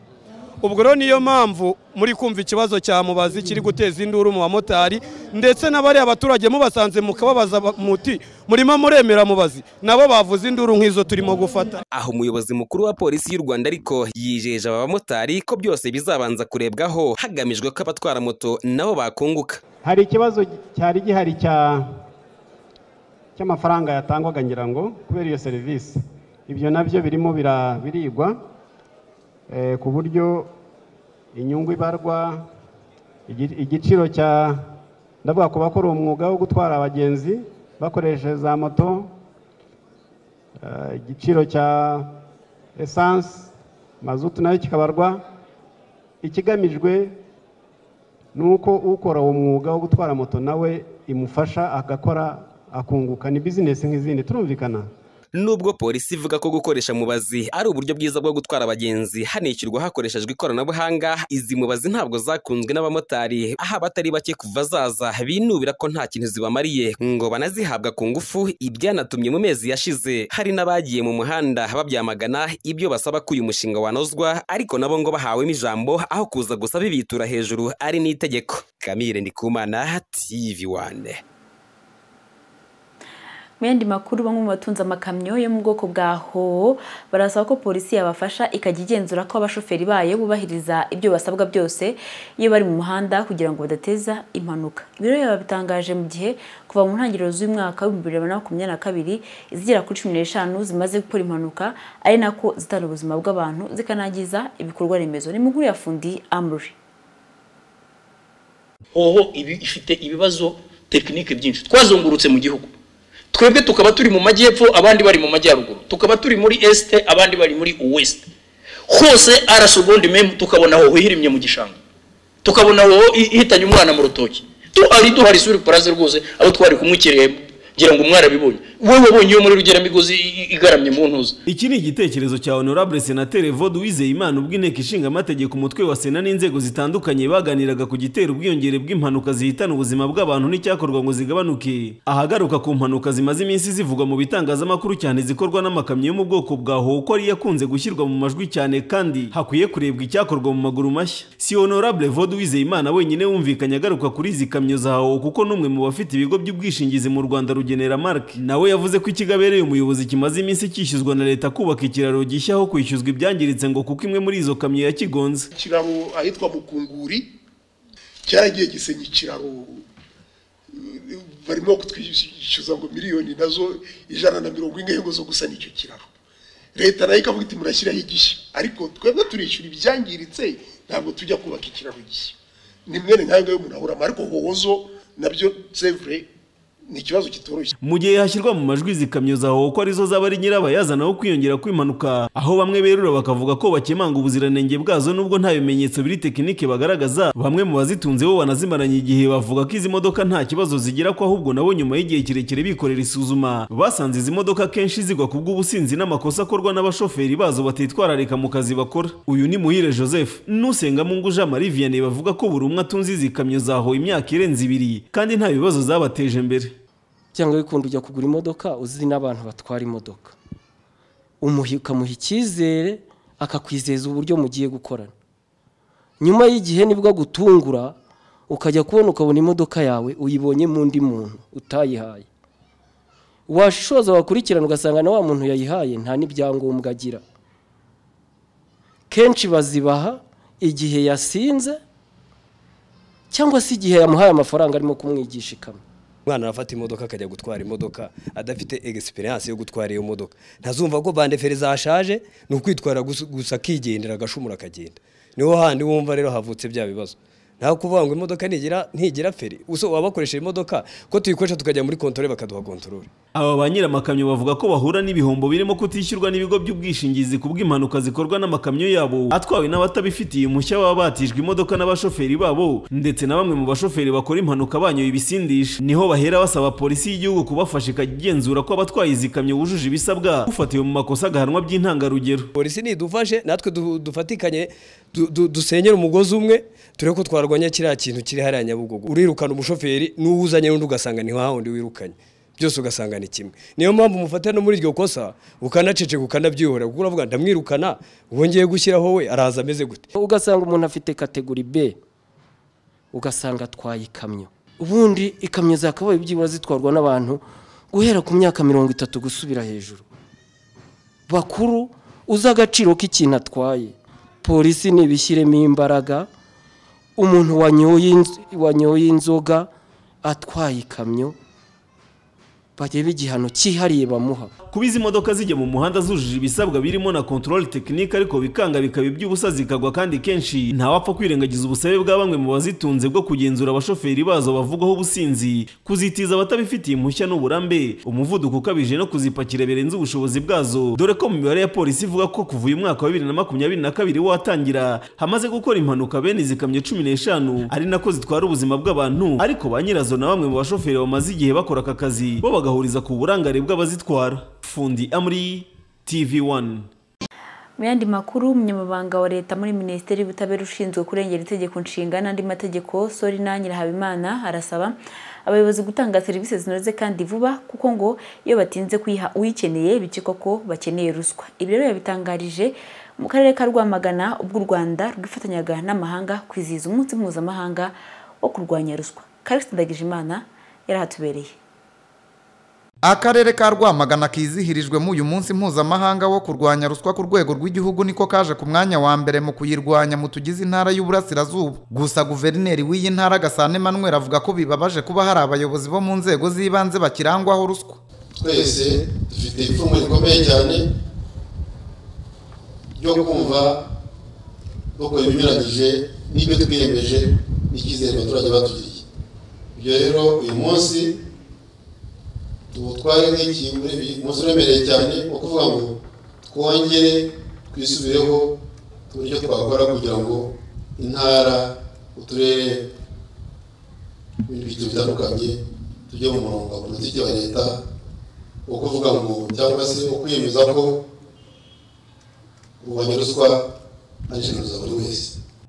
ubwo rero niyo mpamvu muri kumva ikibazo cya mubazi kiri guteza induru mu bamotari ndetse n'abariya baturage mubasanze mukababaza ba- muti murimo muremera mubazi nabo bavuze induru nk'izo turimo gufata aho umuyobozi mukuru wa polisi y'u rwanda ariko yijeje aba bamotari ko byose bizabanza kurebwaho hagamijwe ko abatwara moto nabo bakunguka hari ikibazo cyari gihari cya cy'amafaranga yatangwaga ngira ngo kubera iyo serivisi ibyo nabyo birimo bira- birigwa eh, ku buryo inyungu ibarwa igi- igiciro cya ndavuga ku bakora umwuga wo gutwara abagenzi bakoresheje za moto eh, igiciro cya esanse mazutu nayo kikabarwa ikigamijwe ni uko ukora uwo mwuga wo gutwara moto nawe imufasha agakora akunguka ni bizinesi nk'izindi turumvikana nubwo polisi ivuga ko gukoresha mubazi ari uburyo bwiza bwo gutwara abagenzi hanishyurwa hakoreshejwe ikoranabuhanga izi mubazi ntabwo zakunzwe n'abamotari aho abatari bake kuva zaza binubira ko nta kintu zibamariye ngo banazihabwa ku ngufu ibyanatumye mu mezi yashize hari n'abagiye mu muhanda babyamagana ibyo basaba ko uyu mushinga wanozwa ariko nabo ngo bahawemo ijambo aho kuza gusa bibitura hejuru ari n'itegeko kamire ndikumana tv wane mu yandi makuru bamwe mu batunze amakamyo yo mu bwoko bwa hoho barasaba ko polisi yabafasha ikajya igenzura ko abashoferi bayo bubahiriza ibyo basabwa byose iyo bari mu muhanda kugira ngo badateza impanuka ibiro yaba bitangaje mu gihe kuva mu ntangiriro z'umwaka w'ibihumbi bibiri na makumyabiri na kabiri izigera kuri cumi n'eshanu zimaze gukora impanuka ari nako zitana ubuzima bw'abantu zikanangiza ibikorwa remezo ni mu nkuru ya fundi amuri hoho ibi ifite ibibazo tekinike byinshi twazungurutse mu gihugu twebwe tukaba turi mu majyepfo abandi bari mu majyaruguru tukaba turi muri esite abandi bari muri uwesite hose arasogonde memu tukabona hoho ihirimye mu gishanga tukabona hoho ihitanye umwana mu rutoki duhari duhari suri puraze rwose abo twari kumwikiriye ngira ngo mwarabibonye wowe wabonye iyo muri rugeramigozi i- igaramye mu ntuza iki ni igitekerezo cya honorable senateri vod wizeyimana ubwo inteko ishinga amategeko umutwe wa sena n'inzego zitandukanye baganiraga ku gitera ubwiyongere bw'impanuka zihitana ubuzima bw'abantu n'icyakorwa ngo zigabanuke ahagaruka ku mpanuka zimaze iminsi zivugwa mu bitangazamakuru cyane zikorwa n'amakamyo yo mu bwoko bwa hoho ko ari yakunze gushyirwa mu majwi cyane kandi hakwiye kurebwa icyakorwa mu maguru mashya si honorable vod wizeyimana wenyine wumvikanye agaruka kuri izi kamyo za hoho kuko n'umwe mu bafite ibigo by'ubwishingizi mu rwanda rugenera mark nawe yavuze ko ikigo abereye umuyobozi kimaze iminsi cyishyuzwa na leta kubaka ikiraro gishya aho kwishyuzwa ibyangiritse ngo kuko imwe muri izo kamyo yakigonze ikiraro ahitwa mukunguri cyaragiye gisenya ikiraro eh, barimo kutwishyuza ngo miliyoni nazo ijana na mirongo ine ngo zo gusana icyo kiraro leta nayo ikavuga iti murashyiraho igishya ariko twebwe turishyura ibyangiritse ntabwo tujya kubaka ikiraro gishya ni mwene nkayo ngayo umuntu ahuramo ariko hohozo nabyo sevure ni ikibazo kitoroshye mu gihe hashyirwa mu majwi izi kamyo za hoho ko arizo zaba ari nyirabayazana wo kwiyongera kw'impanuka aho bamwe berura bakavuga ko bakemanga ubuziranenge bwazo nubwo nta bimenyetso biri tekinike bagaragaza bamwe mu bazitunze bo banazimaranye igihe bavuga ko izi modoka nta kibazo zigira ko ahubwo nabo nyuma y'igihe kirekire bikorera isuzuma basanze izi modoka kenshi zigwa ku bw'ubusinzi n'amakosa akorwa n'abashoferi bazo batitwararika mu kazi bakora uyu ni muhire joseph n'usengamungu jean marie vianney bavuga ko buri umwe atunze izi kamyo za hoho imyaka irenze ibiri kandi nta bibazo zabateje imbere cyangwa bikunda ujya kugura imodoka uzi n'abantu batwara imodoka umuha ukamuha icyizere akakwizeza uburyo mugiye gukorana nyuma y'igihe nibwo agutungura ukajya kubona ukabona imodoka yawe uyibonye mu undi muntu utayihaye washishoza wakurikirana ugasanga na wa muntu yayihaye nta n'ibyangombwa agira kenshi bazibaha igihe yasinze cyangwa se igihe yamuhaye amafaranga arimo kumwigisha ikamyo umwana arafata imodoka akajya gutwara imodoka adafite egisperiyanse yo gutwara iyo modoka ntazumva ko bandeferi zashaje ni ukwitwara gusa- gusa akigendera agashumura akagenda niho handi wumva rero havutse bya bibazo nta kuvuga ngo imodoka ntigira ntigira feri uso waba wakoresheje imodoka ko tuyikoresha tukajya muri kontore bakaduha kontorore aba ba nyiramakamyo bavuga ko bahura n'ibihombo birimo kutishyurwa n'ibigo by'ubwishingizi ku bw'impanuka zikorwa n'amakamyo yabo atwawe n'abatabifitiye umushya baba batijwe imodoka n'abashoferi babo ndetse na bamwe mu bashoferi bakora impanuka banyoye ibisindisha niho bahera basaba polisi y'igihugu kubafasha ikagenzura ko abatwaye izi kamyo bujuje ibisabwa ufatiwe mu makosa agahanwa by'intangarugero polisi nidufashe natwe du- dufatikanye du- du- dusenyere umugozi umwe turebe ko twarwanya kiriya kintu kiri hariya nyabugogo urirukana umushoferi n'uwuzanye n'undi ugasanga ni hahandi wirukanye byose ugasanga ni kimwe niyo mpamvu umufatira no muri iryo kosa ukanaceceka ukanabyihorera kuko uravuga ndamwirukana wongeye gushyiraho we araza ameze gute ugasanga umuntu afite kategori b ugasanga atwaye ikamyo ubundi ikamyo zakabaye byibura zitwarwa n'abantu guhera ku myaka mirongo itatu gusubira hejuru bakuru uzi agaciro k'ikintu atwaye polisi nibishyiremo imbaraga umuntu wanyoye inz- wanyoye inzoga atwaye ikamyo barebe igihano cyihariye bamuha kuba izi modoka zijya mu muhanda zujuje ibisabwa birimo na control tekinike ariko bikanga bikaba iby'ubusa zikagwa kandi kenshi ntawapfa kwirengagiza ubusabe bwa bamwe mu bazitunze bwo kugenzura abashoferi bazo bavugwaho ubusinzi kuzitiza abatabifitiye impushya n'uburambe umuvuduko ukabije no kuzipakira birenze ubushobozi bwazo dore ko mu mibare ya polisi ivuga ko kuva uyu mwaka wa bibiri na makumyabiri na kabiri watangira hamaze gukora impanuka bene izi kamyo cumi n'eshanu ari nako zitwara ubuzima bw'abantu ariko ba nyirazo na bamwe mu bashoferi bamaze igihe bakora aka kazi bo bagahuriza ku burangare bw'abazitwara fundi amuri tv wani mu yandi makuru umunyamabanga wa leta muri minisiteri y'ubutabera ushinzwe kurengera itegeko nshinga n'andi mategeko sorina nyirahabimana arasaba abayobozi gutanga serivisi zinoze kandi vuba kuko ngo iyo batinze kuyiha uyikeneye bikekwa ko bakeneye ruswa ibi rero yabitangarije mu karere ka rwamagana ubwo u rwanda rwifatanyaga n'amahanga kwizihiza umunsi mpuzamahanga wo kurwanya ruswa karikisi ndagijimana yarahatubereye akarere ka rwamagana kizihirijwe mu uyu munsi mpuzamahanga wo kurwanya ruswa ku rwego rw'igihugu niko kaje ku mwanya wa mbere mu kuyirwanya mu tugize intara y'uburasirazuba gusa guverineri w'iyi ntara gasana emmanuel avuga ko bibabaje kuba hari abayobozi bo mu nzego z'ibanze bakirangwaho ruswa twese dufite ipfunwe rikomeye cyane ryo kumva dukora ibinyuranyije n'ibyo twiyemeje n'icyizere abaturage batugiriye ibyo rero uyu munsi tuwutware nk'ikintu umunsi uremereye cyane wo kuvuga ngo twongere twisubireho uburyo twakora kugira ngo intara uturere ibintu byinshi bitandukanye tujye mu murongo wa politiki wa leta wo kuvuga ngo cyangwa se wo kwiyemeza ko kurwanya ruswa ari inshingano za buri wese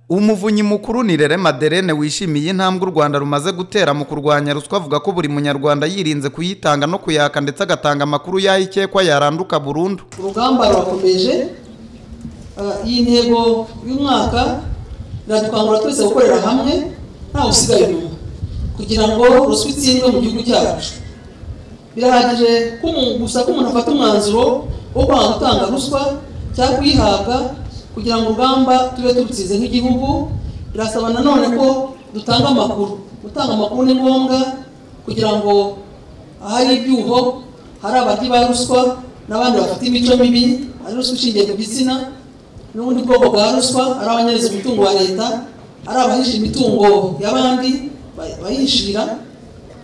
umuvunyi mukuru ni rere maderene wishimiye intambwe u rwanda rumaze gutera mu kurwanya ruswa avuga ko buri munyarwanda yirinze kuyitanga no kuyaka ndetse agatanga amakuru y'aho ikekwa yaranduka burundu urugamba rurakomeje uh, iyi ntego y'umwaka iradukangurira twese gukorera hamwe ntawe usigaye inyuma kugira ngo ruswa itsindwe mu gihugu cyacu birahagije gusa ko umuntu afata umwanzuro wo kwanga gutanga ruswa cyangwa kuyihabwa kugira ngo urugamba tube turutsize nk'igihugu birasaba nanone ko dutanga amakuru gutanga amakuru ni ngombwa kugira ngo ahari ibyuho hari abaryi ba ruswa n'abandi bafite imico mibi ari ruswa ishingiye ku gitsina n'ubundi bwoko bwa ruswa ari abanyereza imitungo wa leta ari abahisha imitungo y'abandi bayishira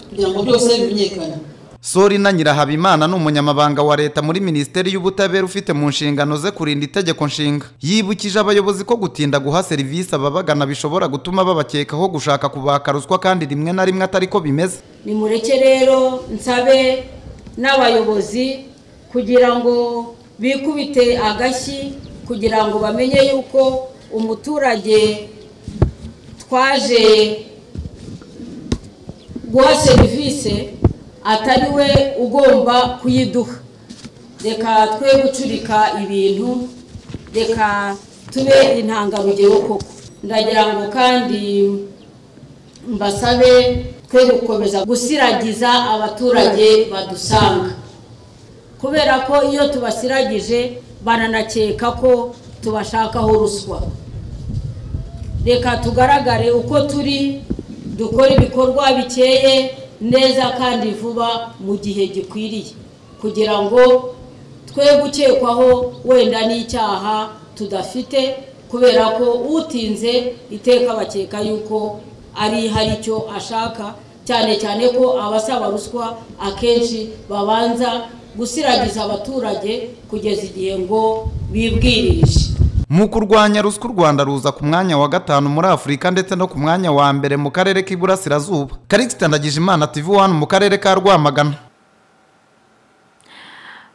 kugira ngo byose bimenyekane sorina nyirahabimana ni umunyamabanga wa leta muri minisiteri y'ubutabera ufite mu nshingano ze kurinda itegeko nshinga yibukije abayobozi ko gutinda guha serivisi ababagana bishobora gutuma babakekaho gushaka kubaka ruswa kandi rimwe na rimwe atari ko bimeze nimureke rero nsabe n'abayobozi kugira ngo bikubite agashyi kugira ngo bamenye yuko umuturage twaje guha serivisi atari we ugomba kuyiduha reka twe gucurika ibintu reka tube intangarugero koko ndagira ngo kandi mbasabe twe gukomeza gusiragiza abaturage badusanga kubera ko iyo tubasiragije bananakeka ko tubashakaho ruswa reka tugaragare uko turi dukora ibikorwa bikeye neza kandi vuba mu gihe gikwiriye kugira ngo twe gukekwaho wenda n'icyaha tudafite kubera ko utinze iteka bakeka yuko ari hari icyo ashaka cyane cyane ko abasaba ruswa akenshi babanza gusiragiza abaturage kugeza igihe ngo bibwirije mu kurwanya ruswa u rwanda ruza ku mwanya wa gatanu muri afurika ndetse no ku mwanya wa mbere mu karere k'iburasirazuba karikita ndagijimana tv wani mu karere ka rwamagana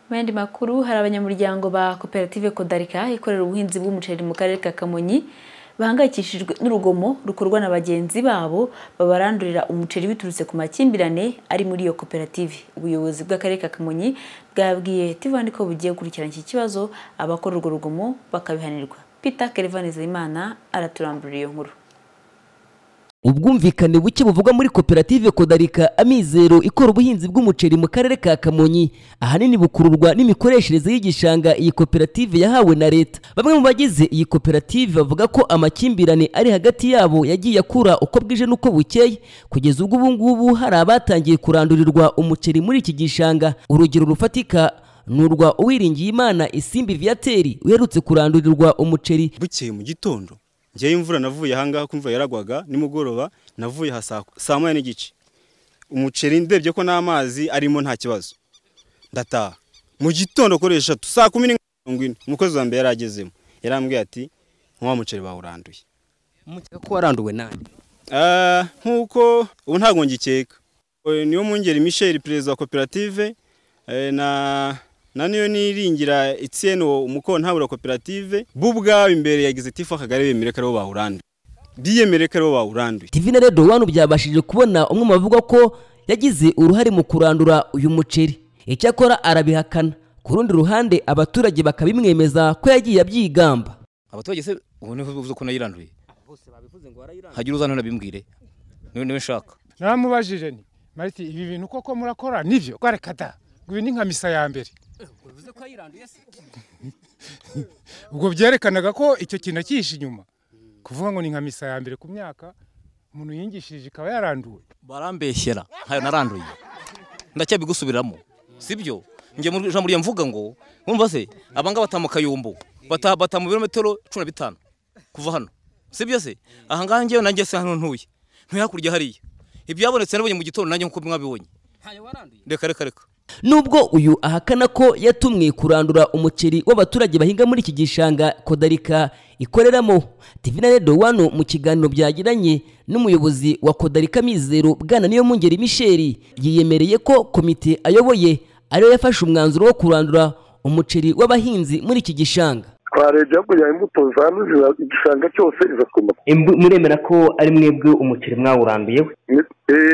mu yandi makuru hari abanyamuryango ba koperative kodarika ikorera ubuhinzi bw'umuceri mu karere ka kamonyi bahangayikishijwe n'urugomo rukorwa na bagenzi babo babarandurira umuceri biturutse ku makimbirane ari muri iyo koperative ubuyobozi bw'akarere ka kamonyi bwabwiye tivandi ko bugiye gukurikirana iki kibazo abakora urwo rugomo bakabihanirwa peter kerevani zayimana araturambura iyo nkuru ubwumvikane buke buvugwa muri koperative kodarika amizero ikora ubuhinzi bw'umuceri mu karere ka kamonyi ahanini bukururwa n'imikoreshereze y'igishanga iyi koperative yahawe na leta bamwe mu bagize iyi koperative bavuga ko amakimbirane ari hagati yabo yagiye akura uko bwije n'uko bukeye kugeza ubwo ubu ngubu hari abatangiye kurandurirwa umuceri muri iki gishanga urugero rufatika ni urwa uwiringiyimana isimbi viyateri uherutse kurandurirwa umuceri bukeye mu gitondo ngewe imvura navuye ahangaha kumva yaragwaga nimugoroba navuye aha saa- saa moya n'igice umuceri ndebye ko n'amazi arimo nta kibazo ndataha mu gitondo kuri eshatu saa kumi n'imwe na mirongo ine umukozi wa mbere yaragezemo yarambwiye ati nk'uwa muceri bawe uranduye umukeka ko waranduwe nande Ah, nk'uko ubu ntabwo ngikeka Eh, niyo mwungeri michel perezida wa koperative eh, na na niyo niringira etienne umukontabura wa koperative bo ubwabo imbere ya gizitifu akagari bemere ko aribo bawuranduye biyemere ko aribo bawuranduye divine rero wano byabashije kubona umwe mu bavuga ko yagize uruhare mu kurandura uyu muceri icyakora arabihakana ku rundi ruhande abaturage bakabimwemeza ko yagiye abyigamba abaturage se ubu niho uvuze ko nayiranduye hagira uzana nabimbwire niwe niwe nshaka naramubajije ni mariti ibi bintu koko murakora nibyo reka da ngo ibi ni nka misa ya mbere ubwo byerekanaga ko icyo kintu akihishe inyuma kuvuga ngo ni nka misa ya mbere ku myaka umuntu yingishije ikaba yaranduwe barambeshyera ntayo naranduye ndacyabigusubiramo sibyo njye mu ijambo rya mvuga ngo mwumva se abanga bataha mu kayumbu bataha bataha mu birometero cumi na bitanu kuva hano sibyo se ahangaha ngewe nanjye se hano ntuye ntuye hakurya hariya ibyabonetse nabonye mu gitondo nanjye nk'uko mwabibonye reka reka reka nubwo uyu ahakana ko yatumwe kurandura umuceri w'abaturage bahinga muri iki gishanga kodarika ikoreramo divina redo wano mu kiganiro byagiranye n'umuyobozi wa kodarika mizero bwana niyo mungeri misheri yiyemereye ko komite ayoboye ariyo yafashe umwanzuro wo kurandura umuceri w'abahinzi muri iki gishanga twarebye hakurya imbuto zanduza igishanga cyose iza kuma muremera ko ari mwebwe umuceri mwawuranduye we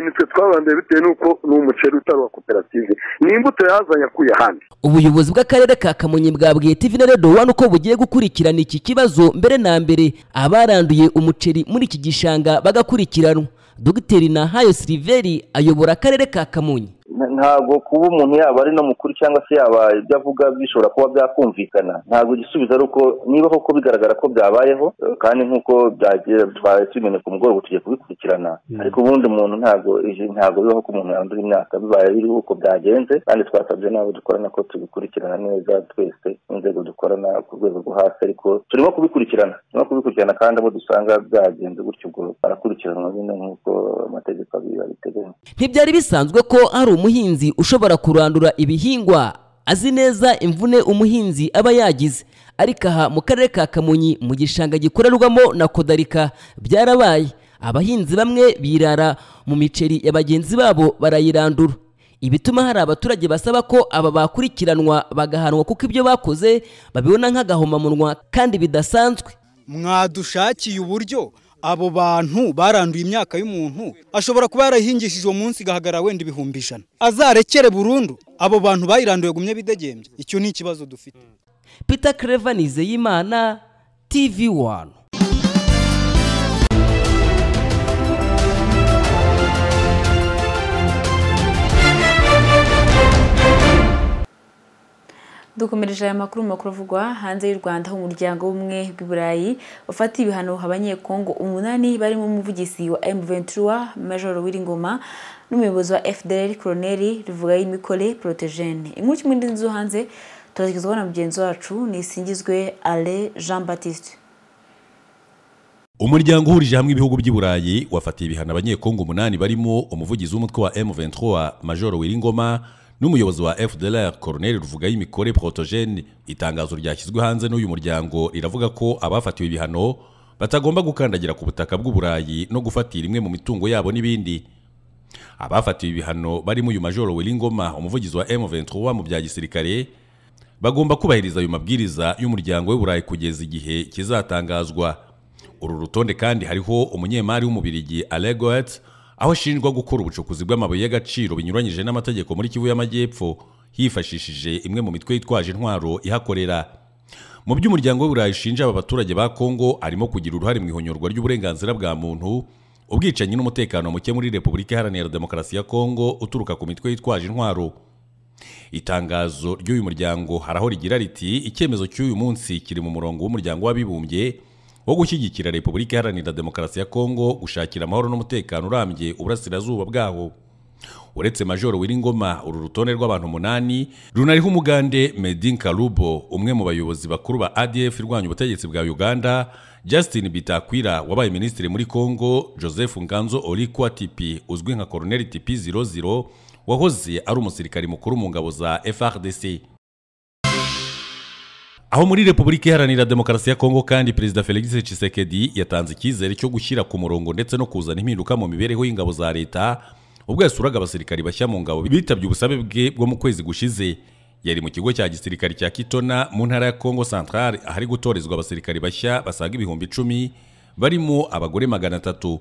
nitwe twabanduye bitewe n'uko ni umuceri utari uwa koperative ni imbuto yazanye akuye ahandi ubuyobozi bw'akarere ka kamonyi bwabwiye tv na redo wani uko bugiye gukurikirana iki kibazo mbere na mbere abaranduye umuceri muri iki gishanga bagakurikiranwa dogiteri nahayo siliveri ayobora akarere ka kamonyi ntabwo kuba umuntu yaba ari no mukuru cyangwa se yaba ibyo avuga bishobora kuba byakumvikana ntabwo igisubizo ari uko niba koko bigaragara ko byabayeho kandi nk'uko byagiye twaye tubimenya ku mugoroba tugiye kubikurikirana ariko ubundi umuntu ntabwo ije- ntabwo bibaho ko umuntu yandura imyaka bibaye biri uko byagenze kandi twasabye n'abo dukorana ko tubikurikirana neza twese n'inzego dukorana ku rwego rwo hasi ariko turimo kubikurikirana turimo kubikurikirana kandi abo dusanga byagenze gutyo ubwo barakurikiranwa nyine nk'uko amategeko abiteganya ntibyari bisanzwe ko hari umuhinzi ushobora kurandura ibihingwa azi neza imvune umuhinzi aba yagize ariko aha mu karere ka kamonyi mu gishanga gikorerwamo na kodarika byarabaye abahinzi bamwe birara mu miceri ya bagenzi babo barayirandura ibituma hari abaturage basaba ko aba bakurikiranwa bagahanwa kuko ibyo bakoze babibona nk'agahomamunwa kandi bidasanzwe mwadushakiye uburyo abo bantu baranduye imyaka y'umuntu ashobora kuba yarahingishije uwo munsi igahagarara wenda ibihumbi ijana azarekere burundu abo bantu bayiranduye gumye bidegembye icyo ni ikibazo dufite peter clever nizeyimana tv wani dukomereje aya makuru mu makuru avugwa hanze y'u rwanda aho umuryango w'ubumwe bw'i burayi ufata ibihano abanyekongo umunani barimo umuvugizi wa m23 major w'ingoma n'umuyobozi wa fdr koroneri rivuga y'imikore protogene inkuru kimwe n'inzu hanze turazigezwaho na mugenzi wacu nisingizwe ale jean baptiste umuryango uhurije hamwe ibihugu by'i burayi wafatiye ibihano abanyekongo umunani barimo umuvugizi w'umutwe wa m23 major wiringoma n'umuyobozi wa fdlr koroneri ruvuga y'imikore protogene itangazo ryashyizwe hanze n'uyu muryango riravuga ko abafatiwe ibihano batagomba gukandagira ku butaka bw'u burayi no gufatira imwe mu mitungo yabo n'ibindi abafatiwe ibihano barimo uyu major wiringoma umuvugizi wa m23 mu bya gisirikare bagomba kubahiriza ayo mabwiriza y'umuryango w'uburayi kugeza igihe kizatangazwa uru rutonde kandi hariho umunyemari w'umubirigi alegoet aho ashinjwa gukora ubucukuzi bw'amabuye y'agaciro binyuranyije n'amategeko muri kivu y'amajyepfo hifashishije imwe mu mitwe yitwaje intwaro ihakorera mu byo umuryango w'uburayi ushinja aba baturage ba kongo harimo kugira uruhare mu ihonyorwa ry'uburenganzira bwa muntu ubwicanyi n'umutekano muke muri repubulika iharanira demokarasi ya kongo uturuka ku mitwe yitwaje intwaro itangazo ry'uyu muryango haraho rigira riti icyemezo cy'uyu munsi kiri mu murongo w'umuryango w'abibumbye wo gushyigikira repubulika iharanira demokarasi ya kongo gushakira amahoro n'umutekano urambye uburasirazuba bwaho uretse majoro wiringoma uru rutonde rw'abantu umunani runariho umugande medin karubo umwe mu bayobozi bakuru ba adf irwanya ubutegetsi bwa uganda justin bitakwira wabaye minisitiri muri congo joseph nganzo orikwa tipi uzwi nka koroneli tipi 00 wahoze ari umusirikari mukuru mu ngabo za frdc aho muri repubulika iharanira demokarasi ya kongo kandi perezida felix tshisekedi yatanze icyizere cyo gushyira ku murongo ndetse no kuzana impinduka mu mibereho y'ingabo za leta ubwo yasuraga abasirikari bashya mu ngabo bitabye ubusabe bwe bwo mu kwezi gushize yari mu kigo cya gisirikari cya kitona mu ntara ya kongo centrale ahari gutorezwa abasirikari bashya basaga ibihumbi icumi barimo abagore magana atatu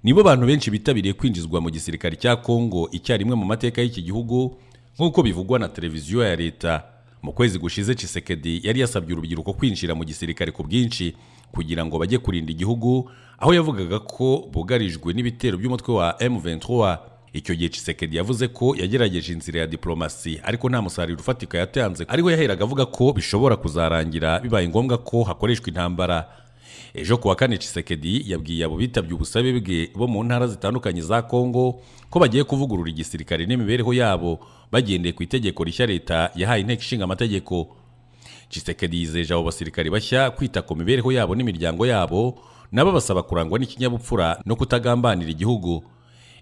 nibo bantu benshi bitabiriye kwinjizwa mu gisirikari cya kongo icyarimwe mu mateka y'iki gihugu nk'uko bivugwa na televiziyo ya leta mu kwezi gushize Chisekedi yari yasabye urubyiruko kwinjira mu gisirikare ku bwinshi kugira ngo bajye kurinda igihugu aho yavugaga ko bugarijwe n'ibitero by'umutwe wa M23 icyo gihe Chisekedi yavuze ko yagerageje inzira ya diplomasi ariko nta musaruro ufatika yatanze ariko yaheraga avuga ko bishobora kuzarangira bibaye ngombwa ko hakoreshwa intambara ejo ku wa kane Chisekedi yabwiye abo bitabye ubusabe bwe bo mu ntara zitandukanye za Kongo ko bagiye kuvugurura igisirikare n'imibereho yabo bagendeye ku itegeko rishya leta yahaye inteko ishinga amategeko Chisekedi yizeje abo basirikari bashya kwita ku mibereho yabo n'imiryango yabo nabo basaba kurangwa n'ikinyabupfura no kutagambanira igihugu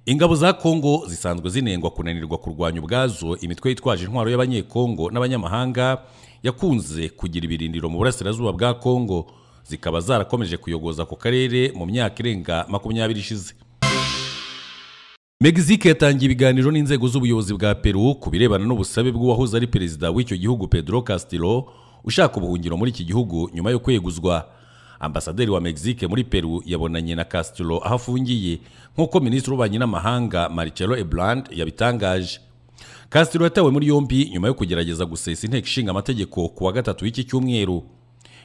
ingabo za kongo zisanzwe zinengwa kunanirwa kurwanya ubwazo imitwe yitwaje intwaro y'abanyekongo n'abanyamahanga yakunze kugira ibirindiro mu burasirazuba bwa kongo zikaba zarakomeje kuyogoza ku karere mu myaka irenga makumyabiri ishize Mexique yatangiye ibiganiro n'inzego z'ubuyobozi bwa Peru ku birebana n'ubusabe bw'uwahoze ari perezida w'icyo gihugu Pedro Castillo ushaka ubuhungiro muri iki gihugu nyuma yo kweguzwa ambasaderi wa Mexique muri Peru yabonanye na Castillo aho afungiye nk'uko minisitiri w'ububanyi n'amahanga Marcelo Ebrard yabitangaje Castillo yatawe muri yombi nyuma yo kugerageza gusesa inteko ishinga amategeko ku wa gatatu w'iki cyumweru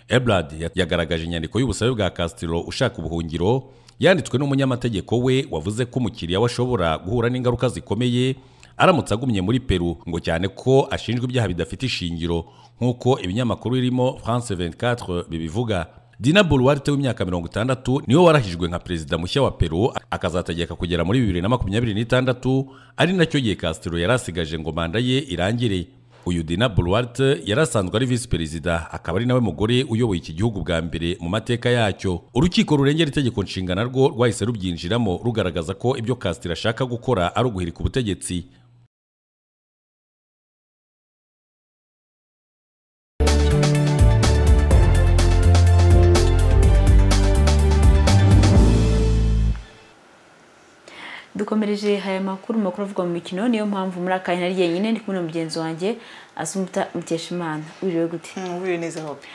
Ebrard yagaragaje inyandiko y'ubusabe bwa Castillo ushaka ubuhungiro yanditswe n'umunyamategeko we wavuze ko umukiriya we ashobora guhura n'ingaruka zikomeye aramutse agumye muri peru ngo cyane ko ashinjwa ibyaha bidafite ishingiro nk'uko ibinyamakuru birimo france 24 bibivuga dina boluwarte w'imyaka mirongo itandatu niwe warahijwe nka perezida mushya wa peru akazategeka kugera muri bibiri na makumyabiri n'itandatu ari nacyo gihe castro yari asigaje ngo manda ye irangire uyu dina boluwarte yari asanzwe ari visi perezida akaba ari nawe mugore uyoboye iki gihugu bwa mbere mu mateka yacyo urukiko rurengera itegeko nshinga narwo rwahise rubyinjiramo rugaragaza ko ibyo castro ashaka gukora ari uguhirika ubutegetsi dukomereje aya makuru makuru avugwa mu mikino niyo mpamvu muri aka kanya ari yenyine ndi kumwe na mugenzi wanjye asumuta mukeshimana wiriwe gute wiriwe neza hope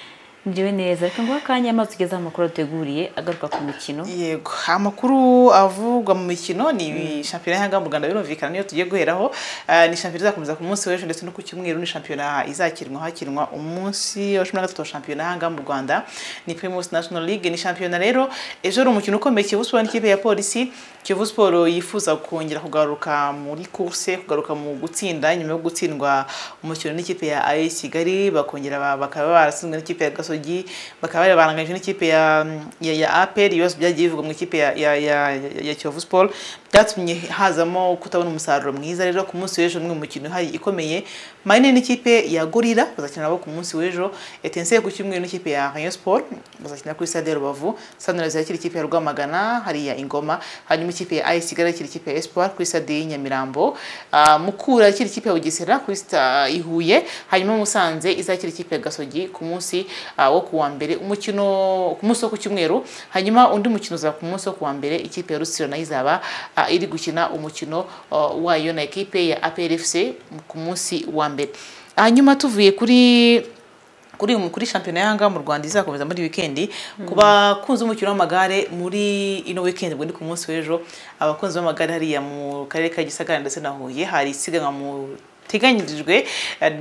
njyewe neza reka nguhe akanya amazi ugezeho amakuru ateguriye agaruka ku mikino yego amakuru avugwa mu mikino ni shampiyona y'ahanga mu rwanda birumvikana niyo tugiye guheraho Ah, ni shampiyona izakomeza ku munsi w'ejo ndetse no ku cyumweru ni shampiyona izakinwa hakinwa umunsi wa cumi na gatatu wa shampiyona y'ahanga mu rwanda ni primus national league ni shampiyona rero ejo ari umukino ukomeye kiyovu siporo n'ikipe ya polisi kiyovu siporo yifuza kongera kugaruka muri kurse kugaruka mu gutsinda nyuma yo gutsindwa umukino n'ikipe ya ayi kigali bakongera ba- bakaba baratsinzwe n'ikipe ya gasogi bakaba bari baranganyije n'ikipe ya ya, ya aperi ibibazo byagiye bivugwa mu ikipe ya ya, ya, ya, ya kiyovu siporo byatumye hazamo kutabona umusaruro mwiza rero ku munsi w'ejo umwe mu mikino ihari ikomeye marine n'ikipe ya gorira bazakina nabo ku munsi w'ejo etense ku cyumweru n'ikipe ya rayon sport bazakina kuri stade ya rubavu sunrise yakira ikipe ya rwamagana hariya ingoma hanyuma ikipe ya ic igara yakira ikipe ya espoir kuri stade y'inyamirambo Ah, mukura yakira ikipe ya bugesera kuri sta i huye hanyuma musanze izakira ikipe ya gasogi ku munsi ah, wo ku wa mbere umukino ku munsi wo ku cyumweru hanyuma undi mukino uzaba ku munsi wo ku wa mbere ikipe ya rusiro nayo izaba ah, iri gukina umukino ah, wayo na ekipe ya APRFC ku munsi wa mbere hanyuma tuvuye kuri kuri kuri shampiyona y'ahanga mu Rwanda izakomeza muri wikendi ku bakunzi b'umukino w'amagare muri ino wikendi ubwo ni ku munsi w'ejo abakunzi b'amagare hariya mu karere ka Gisagara ndetse na Huye hari isiganwa mu iteganyirijwe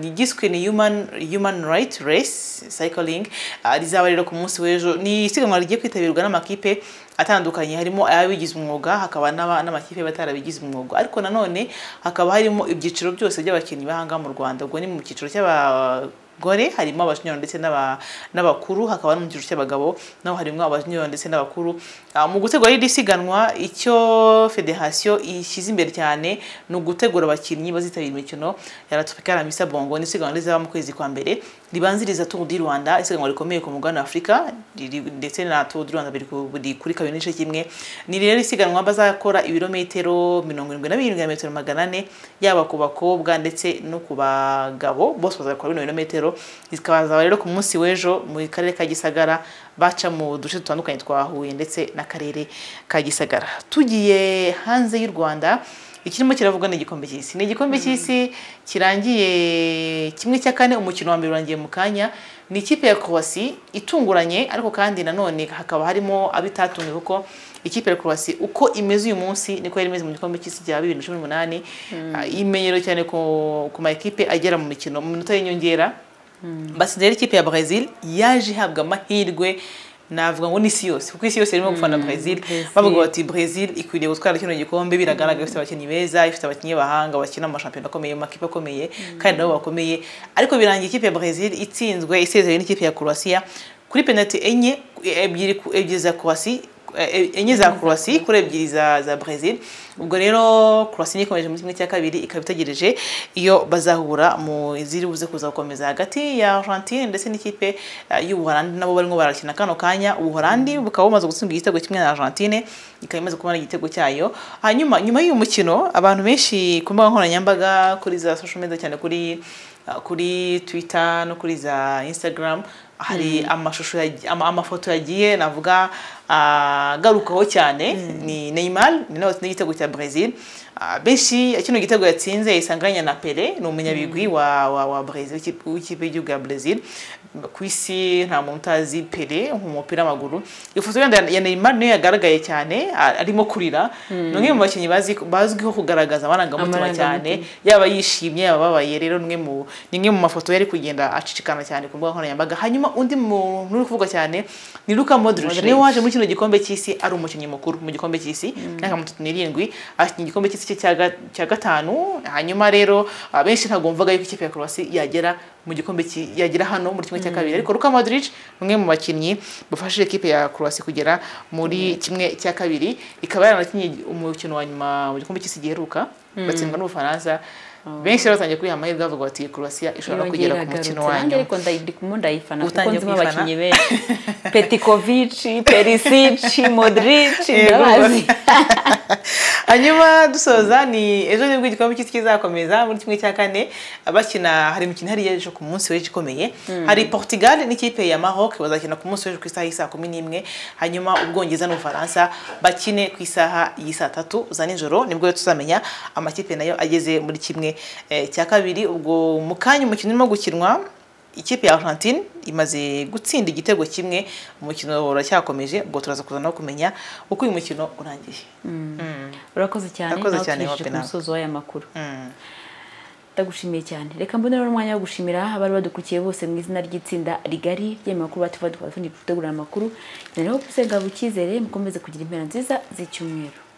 igizwe ni yumani rayiti resi sayikiringi rizaba rero ku munsi w'ejo ni isiganwa rigiye kwitabirwa n'amakipe atandukanye harimo ayabigize umwuga hakaba n'aba- n'amakipe batarabigize umwuga ariko nanone hakaba harimo ibyiciro byose by'abakinnyi b'ahangaha mu rwanda ubwo ni mu cyiciro cy'abagore harimo abajuniyo ndetse n'aba- n'abakuru hakaba no mu cyiciro cy'abagabo naho harimo abajuniyo ndetse n'abakuru Ah, mu gutegura iri siganwa icyo federasiyo ishyize imbere cyane ni ugutegura abakinnyi bazitabira imikino ya latopika ramisa bongo n'isiganwa rizaba mu kwezi kwa mbere ribanziriza tour du rwanda isiganwa rikomeye ku mugabane wa afurika riri- ndetse na tour du rwanda biri ku- biri kuri kabiri n'igice kimwe ni rero isiganwa bazakora ibirometero mirongo irindwi na birindwi na metero magana ane yaba ku bakobwa ndetse no ku bagabo bose bazakora bino birometero zikazaba rero ku munsi w'ejo mu karere ka gisagara baca mu duce dutandukanye twa huye ndetse n'akarere ka gisagara tugiye hanze y'u rwanda ikirimo kiravugwa ni igikombe cy'isi ni igikombe cy'isi kirangiye kimwe cya kane umukino wa mbere urangiye mu kanya ni ikipe ya croatia itunguranye ariko kandi nanone hakaba harimo abo itatunguye kuko ikipe ya croatia uko imeze uyu munsi niko yari imeze mu gikombe cy'isi cya bibiri na cumi n'umunani Ah, imenyerewe cyane ku ku ma ekipe agera mu mikino mu minota y'inyongera batsinze rero ikipe ya Brazil yaje ihabwa amahirwe navuga ngo n'isi yose kuko isi yose irimo gufana Brazil bavuga bati Brazil ikwiriye gutwara kino gikombe biragaragara ifite abakinnyi beza ifite abakinnyi b'abahanga bakina mu mashampiyona akomeye mu makipe akomeye kandi nabo bakomeye ariko birangiye ikipe ya Brazil itsinzwe isezerewe n'ikipe ya Croatia kuri penalty enye ebyiri ku- ebyiri za Croatia eh, enye za Croatia kuri ebyiri za za Brazil ubwo rero Croatia niyo ikomeje muri kimwe cya kabiri ikaba itegereje iyo bazahura mu iziri buze kuza gukomeza hagati ya Argentine ndetse n'ikipe eh, y'Ubuholandi nabo barimo barakina kano kanya Ubuholandi bukaba bumaze gutsindwa igitego kimwe na Argentine ikaba imaze kubona igitego cyayo hanyuma nyuma y'uyu mukino abantu benshi ku mbuga nkoranyambaga kuri za social media cyane kuri Uh, kuri twitter no kuri za instagram hari amashusho yagi- ama- amafoto yagiye navuga ah, agarukaho cyane ni neymar ni nawe watsinze igitego cya brazil Ah, benshi kino gitego yatsinze yisanganya na pele ni umunyabigwi wa, wa, wa brazil w'ikipe- w'ikipe y'igihugu ya brazil ku isi nta muntu utazi pele mu mupira w'amaguru ifoto yenda ya neymar niyo yagaragaye cyane ah, arimo kurira Mm. ni umwe mu bakinnyi bazi- bazwiho kugaragaza amarangamutima Amarangamutima. cyane yaba yishimye yaba ababaye rero ni imwe mu ni imwe mu mafoto yari kugenda acicikana cyane ku mbuga nkoranyambaga hanyuma undi muntu uri kuvugwa cyane ni Luka Modric Modric. niwe waje muri kino gikombe cy'isi ari umukinnyi mukuru mu gikombe cy'isi Mm. imyaka mirongo itatu n'irindwi akinye igikombe cy'isi cye cya ga- cya gatanu hanyuma rero abenshi ntabwo bumvaga yuko ikipe ya Croatia yagera mu gikombe ki- yagera hano muri kimwe cya Mm. kabiri ariko Luka Modric ni umwe mu bakinnyi bafashije ikipe ya Croatia kugera muri kimwe cya kabiri ikaba yaranakinnye umukino wa nyuma mu gikombe cy'isi giheruka Mm. batsindwa n'ubufaransa benshi rero batangiye kwiha amahirwe bavuga bati croatia ishobora kugera ku mukino wa wanjye nyuma ariko ndayidikamo ndayifana kuko Utangiye nzimo kuyifana? abakinnyi benshi petikovici perisici modrici Yego. ndabazi hanyuma dusoza ni ejo nibwo igikombe cy'isi kizakomeza muri kimwe cya kane bakina hari imikino ihari ejo ku munsi w'ejo ikomeye Mm. hari portugal n'ikipe ya maroc bazakina ku munsi w'ejo ku isaha y'isaa kumi n'imwe hanyuma ubwongereza n'ubufaransa bakine ku isaha y'isaa tatu za nijoro nibwo rero tuzamenya amakipe nayo ageze muri kimwe eh, cya kabiri ubwo mu kanya umukino urimo gukinwa ikipe ya Argentine imaze gutsinda igitego kimwe umukino uracyakomeje ubwo turaza kuza no kumenya uko uyu mukino urangiye urakoze cyane Urakoze nawe cyane, tugejeje ku Wapenaka. musozo w'aya makuru ndagushimiye cyane reka mbonera umwanya wo gushimira abari badukurikiye bose mu izina ry'itsinda rigari ry'amakuru batuva dukora dutegura amakuru nariho gusenga bucyizere mukomeze kugira impera nziza z'icyumweru